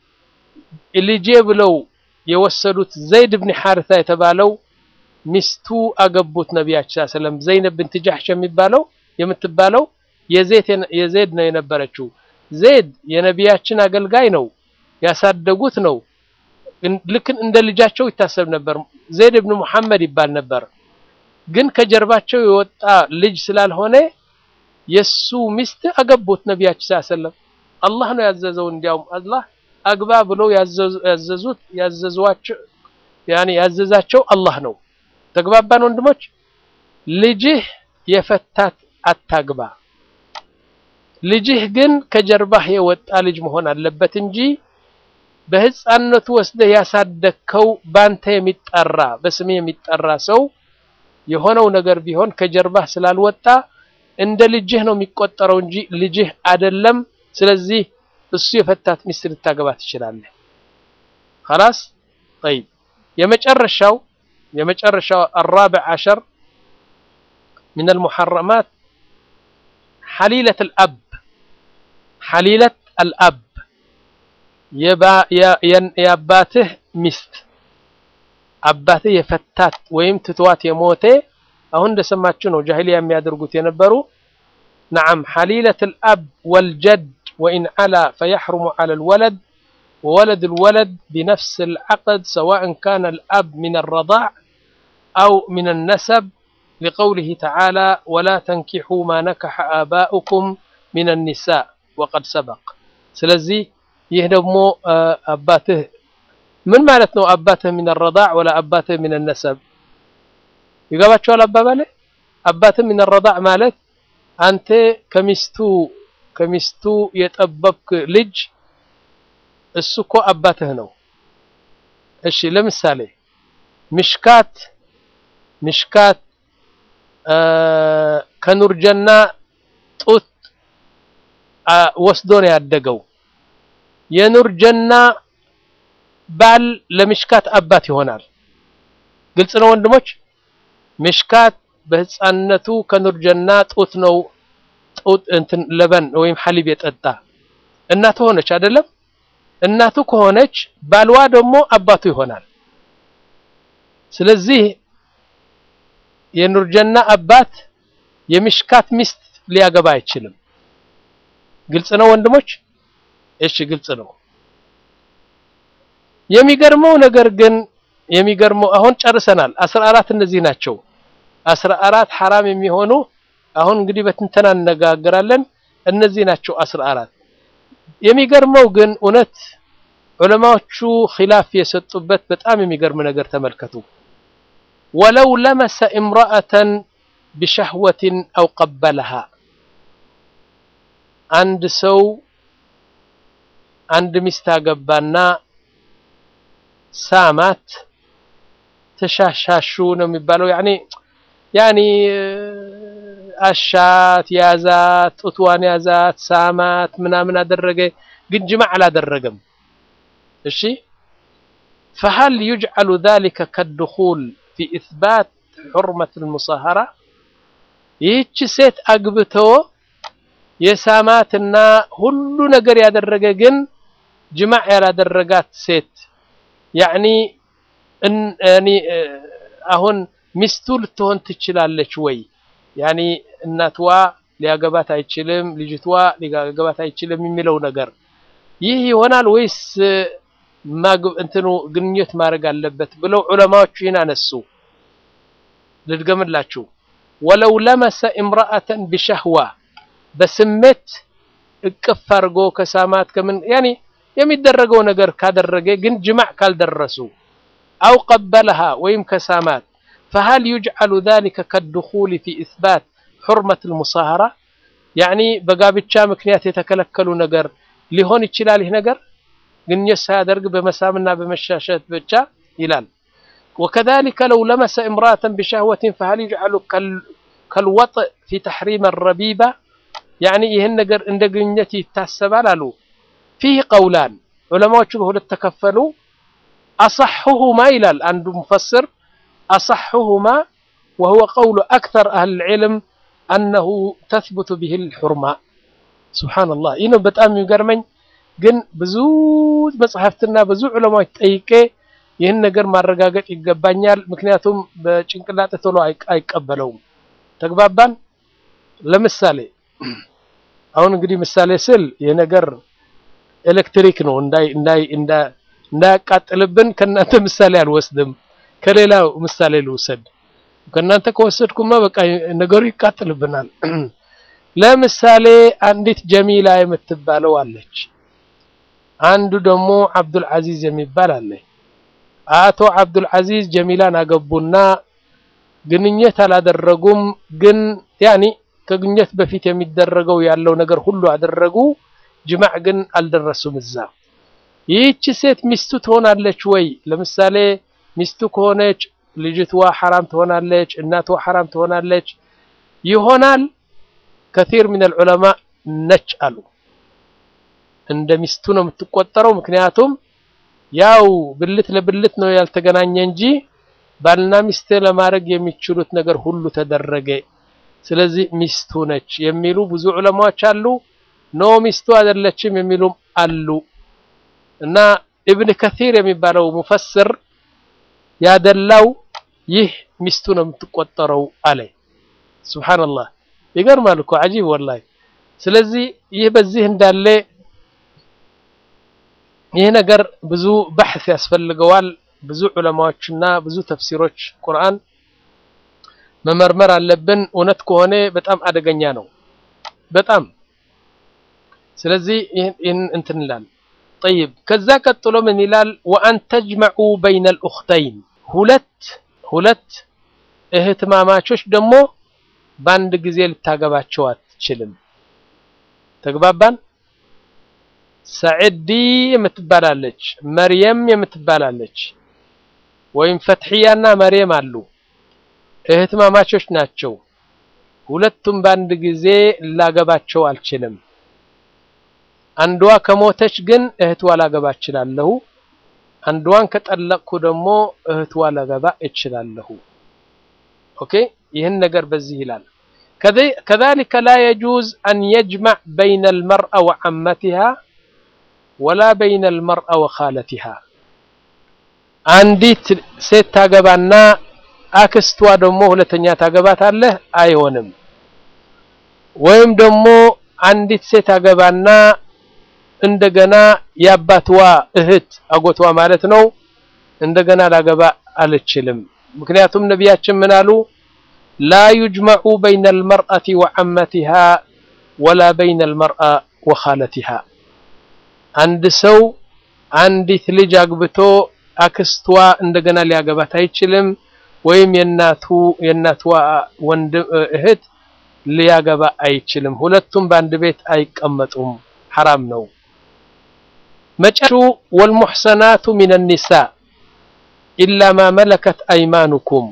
S2: ልጄ ብለው የወሰዱት ዘይድ ብን ሐርታ የተባለው ሚስቱ አገቡት ነቢያችን ሰለም ዘይነብ ብንት ጃሕሽ የሚባለው የምትባለው የዘይድ ነው የነበረችው ዘይድ የነቢያችን አገልጋይ ነው ያሳደጉት ነው ልክ እንደ ልጃቸው ይታሰብ ነበር ዘይድ ብን ሙሐመድ ይባል ነበር ግን ከጀርባቸው የወጣ ልጅ ስላልሆነ የሱ ሚስት አገቡት ነቢያችን ሰለም አላህ ነው ያዘዘው እንዲያውም አላህ አግባ ብለው ያዘዙት ያዘዟቸው ያኔ ያዘዛቸው አላህ ነው ተግባባን ወንድሞች ልጅህ የፈታት አታግባ ልጅህ ግን ከጀርባህ የወጣ ልጅ መሆን አለበት እንጂ በህፃንነቱ ወስደህ ያሳደግከው ባንተ የሚጠራ በስሜ የሚጠራ ሰው የሆነው ነገር ቢሆን ከጀርባህ ስላልወጣ እንደ ልጅህ ነው የሚቆጠረው እንጂ ልጅህ አይደለም ስለዚህ እሱ የፈታት ሚስት ልታገባ ትችላለህ خلاص طيب የመጨረሻው የመጨረሻው الرابع عشر من المحرمات حليلة الأب حليلة الأب የአባትህ ሚስት አባትህ የፈታት ወይም ትቷት የሞተ አሁን እንደሰማችሁ ነው ጃሂሊያ የሚያደርጉት የነበሩ ነዓም ሐሊለት الأب والجد وإن علا فيحرم على الولد وولد الولد بنفس العقد سواء كان الأب من الرضاع أو من النسب لقوله تعالى ولا تنكحوا ما نكح آباؤكم من النساء وقد سبق ስለዚህ ይህ ደግሞ አባትህ ምን ማለት ነው አባትህ من الرضاع ولا አባትህ من النسب ይገባቸዋል አባባሌ አባትህ من الرضاع ማለት አንተ ከሚስቱ ከሚስቱ የጠበብክ ልጅ እሱ እኮ አባትህ ነው እሺ ለምሳሌ ምሽካት ምሽካት ከኑርጀና ጡት ወስዶ ነው ያደገው የኑርጀና ባል ለምሽካት አባት ይሆናል ግልጽ ነው ወንድሞች ምሽካት በህፃንነቱ ከኑርጀና ጡት ነው ጡት እንትን ለበን ወይም ሐሊብ የጠጣ እናቱ ሆነች አይደለም እናቱ ከሆነች ባልዋ ደግሞ አባቱ ይሆናል ስለዚህ የኑርጀና አባት የምሽካት ሚስት ሊያገባ አይችልም ግልጽ ነው ወንድሞች እሺ ግልጽ ነው የሚገርመው ነገር ግን የሚገርመው አሁን ጨርሰናል 14 እነዚህ ናቸው 14 ሐራም የሚሆኑ አሁን እንግዲህ በትንተና እነጋገራለን እነዚህ ናቸው 14 የሚገርመው ግን እውነት ዑለማዎቹ ኺላፍ የሰጡበት በጣም የሚገርም ነገር ተመልከቱ ወለው ለመሰ እምራአተን ቢሸህወትን አው ቀበለሃ አንድ ሰው አንድ ሚስት አገባና ሳማት ተሻሻሹ ነው የሚባለው ያኒ ያኒ አሻት ያዛት ጡትዋን ያዛት ሳማት ምናምን አደረገ ግን ጅማዕ አላደረገም እሺ فهل يجعل ذلك كالدخول في إثبات حرمة المصاهرة ይህች ሴት አግብቶ የሳማትና ሁሉ ነገር ያደረገ ግን ጅማዕ ያላደረጋት ሴት ያኒ ያኒ አሁን ሚስቱ ልትሆን ትችላለች ወይ ያኒ እናትዋ ሊያገባት አይችልም ልጅቷ ሊያገባት አይችልም የሚለው ነገር ይህ ይሆናል ወይስ እንትኑ ግንኙነት ማድረግ አለበት ብለው ዑለማዎቹ ይህን አነሱ ልድገምላችሁ ወለው ለመሰ እምራአተን ቢሸህዋ በስሜት እቅፍ አድርጎ ከሳማት ከምን ያኒ የሚደረገው ነገር ካደረገ ግን ጅማዕ ካልደረሱ አው ቀበለሃ ወይም ከሳማት فهل يجعل ذلك كالدخول في إثبات حرمة المصاهرة يعني በጋብቻ ምክንያት የተከለከሉ ነገር ሊሆን ይችላል ይህ ነገር ግንኙነት ሳያደርግ በመሳምና በመሻሸት ብቻ ይላል وكذلك لو لمس امرأة بشهوة فهل يجعل كالوطء في تحريم الربيبة يعني ይህን ነገር እንደ ግንኙነት ይታሰባል አሉ فيه قولان ዑለማዎቹ በሁለት ተከፈሉ أصحهما ይላል አንዱ ሙፈስር أصحهما وهو قول أكثر أهل العلم أنه تثبت به الحرمة سبحان الله ይህ ነው በጣም የሚገርመኝ ግን ብዙ መጽሐፍትና ብዙ ዑለማዎች ጠይቄ ይህን ነገር ማረጋገጥ ይገባኛል ምክንያቱም በጭንቅላጤ ቶሎ አይቀበለውም ተግባባን ለምሳሌ አሁን እንግዲህ ምሳሌ ስል የነገር ኤሌክትሪክ ነው እንዳይ እንዳይ እንዳያቃጥልብን ከእናንተ ምሳሌ አልወስድም ከሌላው ምሳሌ ልውሰድ ከእናንተ ከወሰድኩማ በቃ ነገሩ ይቃጥልብናል ለምሳሌ አንዲት ጀሚላ የምትባለው አለች አንዱ ደግሞ አብዱል አዚዝ የሚባል አለ አቶ አብዱል አዚዝ ጀሚላን አገቡና ግንኙነት አላደረጉም ግን ያኒ ከግንኙነት በፊት የሚደረገው ያለው ነገር ሁሉ አደረጉ ጅማዕ ግን አልደረሱም እዛ ይህች ሴት ሚስቱ ትሆናለች ወይ ለምሳሌ ሚስቱ ከሆነች ልጅትዋ ሐራም ትሆናለች እናትዋ ሐራም ትሆናለች ይሆናል ከቲር ምን العلماء ነች አሉ እንደ ሚስቱ ነው የምትቆጠረው ምክንያቱም ያው ብልት ለብልት ነው ያልተገናኘ እንጂ ባልና ሚስት ለማድረግ የሚችሉት ነገር ሁሉ ተደረገ ስለዚህ ሚስቱ ነች የሚሉ ብዙ ዑለማዎች አሉ ኖ ሚስቱ አይደለችም የሚሉም አሉ እና ኢብን ከሲር የሚባለው ሙፈስር ያደላው ይህ ሚስቱ ነው የምትቆጠረው አለ። ሱብሃንአላህ ይገርማል እኮ አጂብ ወላሂ። ስለዚህ ይህ በዚህ እንዳለ ይህ ነገር ብዙ ባሕስ ያስፈልገዋል። ብዙ ዑለማዎችና ብዙ ተፍሲሮች ቁርአን መመርመር አለብን። እውነት ከሆነ በጣም አደገኛ ነው በጣም ስለዚህ ይህን እንትን ይላል። ጠይብ ከዛ ቀጥሎ ምን ይላል? ወአን ተጅመዑ በይነ ልኡኽተይን ሁለት ሁለት እህትማማቾች ደግሞ በአንድ ጊዜ ልታገባቸው አትችልም። ተግባባን? ሰዕዲ የምትባላለች መርየም የምትባላለች ወይም ፈትሕያና መርየም አሉ። እህትማማቾች ናቸው። ሁለቱም በአንድ ጊዜ ላገባቸው አልችልም። አንዷ ከሞተች ግን እህትዋ ላገባ እችላለሁ። አንዷን ከጠለቅኩ ደግሞ እህትዋ ላገባ እችላለሁ። ኦኬ ይህን ነገር በዚህ ይላል። ከዛሊከ ላ የጁዝ አን የጅመዕ በይነ አልመርአ ወዐመቲሃ ወላ በይነ አልመርአ ወኻለቲሃ። አንዲት ሴት ታገባና አክስቷ ደግሞ ሁለተኛ ታገባታለህ፣ አይሆንም። ወይም ደግሞ አንዲት ሴት አገባና እንደገና የአባትዋ እህት አጎቷ ማለት ነው እንደገና ላገባ አልችልም። ምክንያቱም ነቢያችን ምን አሉ? ላ ዩጅመዑ በይነ አልመርአቲ ወዐመቲሃ ወላ በይነ አልመርአ ወኻለቲሃ። አንድ ሰው አንዲት ልጅ አግብቶ አክስቷ እንደገና ሊያገባት አይችልም። ወይም የእናቱ የእናትዋ ወንድም እህት ሊያገባ አይችልም። ሁለቱም በአንድ ቤት አይቀመጡም፣ ሐራም ነው። መጨረሻ ወልሙሕሰናቱ ሚነ ኒሳ ኢላ ማ መለከት አይማኑኩም።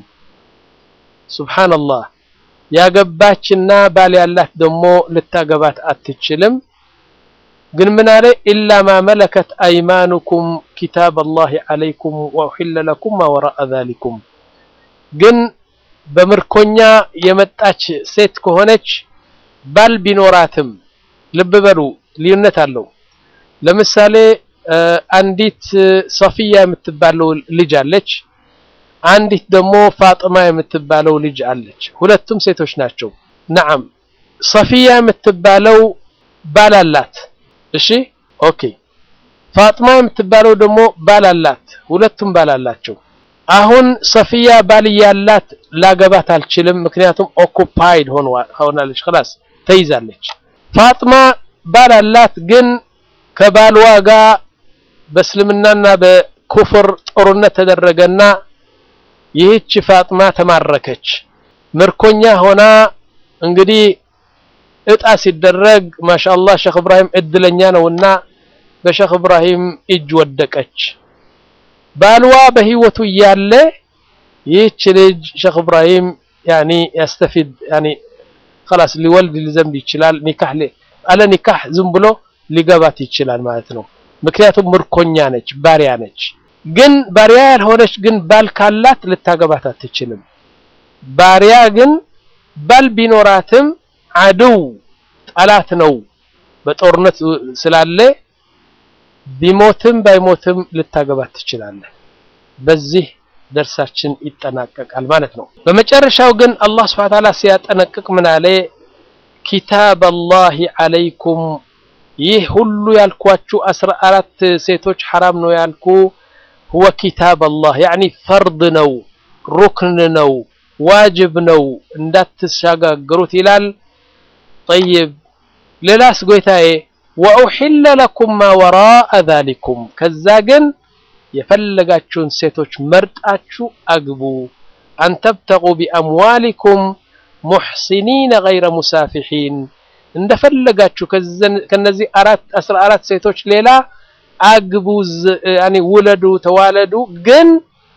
S2: ሱብሓነላህ ያገባችና ባል ያላት ደግሞ ልታገባት አትችልም። ግን ምን አለ? ኢላ ማ መለከት አይማኑኩም ኪታብ አላህ ዓለይኩም ወኡሒለ ለኩም ማ ወራአ ዛሊኩም ግን በምርኮኛ የመጣች ሴት ከሆነች ባል ቢኖራትም ልብ በሉ ልዩነት አለው። ለምሳሌ አንዲት ሶፊያ የምትባለው ልጅ አለች፣ አንዲት ደግሞ ፋጥማ የምትባለው ልጅ አለች። ሁለቱም ሴቶች ናቸው። ነዓም ሶፊያ የምትባለው ባል አላት። እሺ ኦኬ። ፋጥማ የምትባለው ደግሞ ባል አላት። ሁለቱም ባል አላቸው። አሁን ሶፊያ ባል ያላት ላገባት አልችልም፣ ምክንያቱም ኦኩፓይድ ሆናለች፣ خلاص ተይዛለች። ፋጥማ ባል አላት፣ ግን ከባልዋ ጋር በእስልምናና በኩፍር ጦርነት ተደረገና ይህች ፋጥማ ተማረከች። ምርኮኛ ሆና እንግዲህ እጣ ሲደረግ ማሻአላህ ሼክ እብራሂም እድለኛ ነውና በሼክ እብራሂም እጅ ወደቀች። ባልዋ በህይወቱ እያለ ይህች ልጅ ሼክ እብራሂም ያኒ ያስተፊድ ያኒ خلاص ሊወልድ ሊዘንብ ይችላል። ኒካህ አለ ኒካህ ዝም ብሎ ሊገባት ይችላል ማለት ነው። ምክንያቱም ምርኮኛ ነች፣ ባሪያ ነች። ግን ባሪያ ያልሆነች ግን ባል ካላት ልታገባት አትችልም። ባሪያ ግን ባል ቢኖራትም አድው ጠላት ነው በጦርነት ስላለ ቢሞትም ባይሞትም ልታገባት ትችላለህ። በዚህ ደርሳችን ይጠናቀቃል ማለት ነው። በመጨረሻው ግን አላህ ሱብሓነሁ ወተዓላ ሲያጠነቅቅ ምን አለ? ኪታብ አላህ ዓለይኩም ይህ ሁሉ ያልኳችሁ አስራ አራት ሴቶች ሐራም ነው ያልኩ ሁወ ኪታብ አላህ ያዕኒ ፈርድ ነው፣ ሩክን ነው፣ ዋጅብ ነው እንዳትሻጋገሩት ይላል። ጠይብ ሌላስ ጎይታዬ ወኡሒለ ለኩም ማ ወራአ ዛሊኩም ከዛ ግን የፈለጋችሁን ሴቶች መርጣችሁ አግቡ። አንተብተቁ ቢአምዋሊኩም ሙሕሲኒነ ገይረ ሙሳፊሒን እንደፈለጋችሁ ከነዚህ አራት አስራ አራት ሴቶች ሌላ አግቡ፣ ያኒ ውለዱ፣ ተዋለዱ። ግን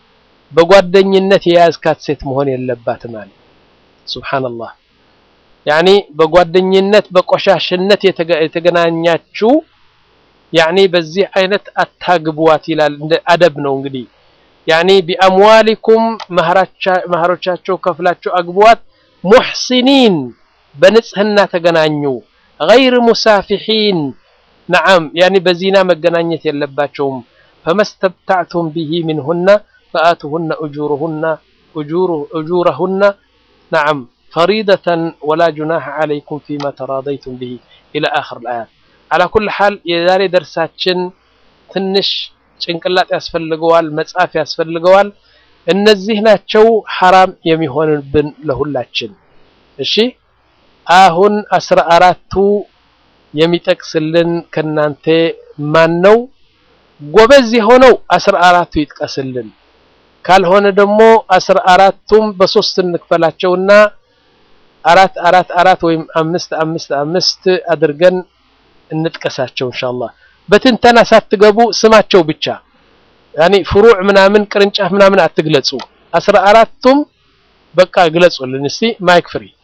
S2: በጓደኝነት የያዝካት ሴት መሆን የለባትም አለ። ሱብሓነላህ ያኒ በጓደኝነት በቆሻሽነት የተገናኛችሁ ያኒ በዚህ አይነት አታግቧት ይላል። እንደ አደብ ነው እንግዲህ ያኒ ቢአምዋሊኩም መህሮቻቸው ከፍላቸው አግቧት። ሙሕሲኒን በንጽህና ተገናኙ። ገይር ሙሳፊሒን ነዓም ያኒ በዚና መገናኘት የለባቸውም ፈመስተብታዕቱም ቢሂ ሚንሁና ፈአቱሁነ እጁሩሁና እጁረሁና ነዓም ፈሪደተን ወላ ጁናሐ ዓለይኩም ፊማ ተራደይቱም ቢሂ ኢላ አኽር ልአያት አላ ኩል ሓል የዛሬ ደርሳችን ትንሽ ጭንቅላት ያስፈልገዋል መጻፍ ያስፈልገዋል እነዚህ ናቸው ሐራም የሚሆንብን ለሁላችን እሺ አሁን አስራ አራቱ የሚጠቅስልን ከናንተ ማን ነው ጎበዝ የሆነው አስራ አራቱ ይጥቀስልን ካልሆነ ደግሞ አስራ አራቱም በሶስት እንክፈላቸውና አራት አራት አራት ወይም አምስት አምስት አምስት አድርገን እንጥቀሳቸው ኢንሻአላህ በትንተና ሳትገቡ ስማቸው ብቻ ያኒ ፍሩዕ ምናምን ቅርንጫፍ ምናምን አትግለጹ አስራ አራቱም በቃ ግለጹልን እስቲ ማይክ ፍሪ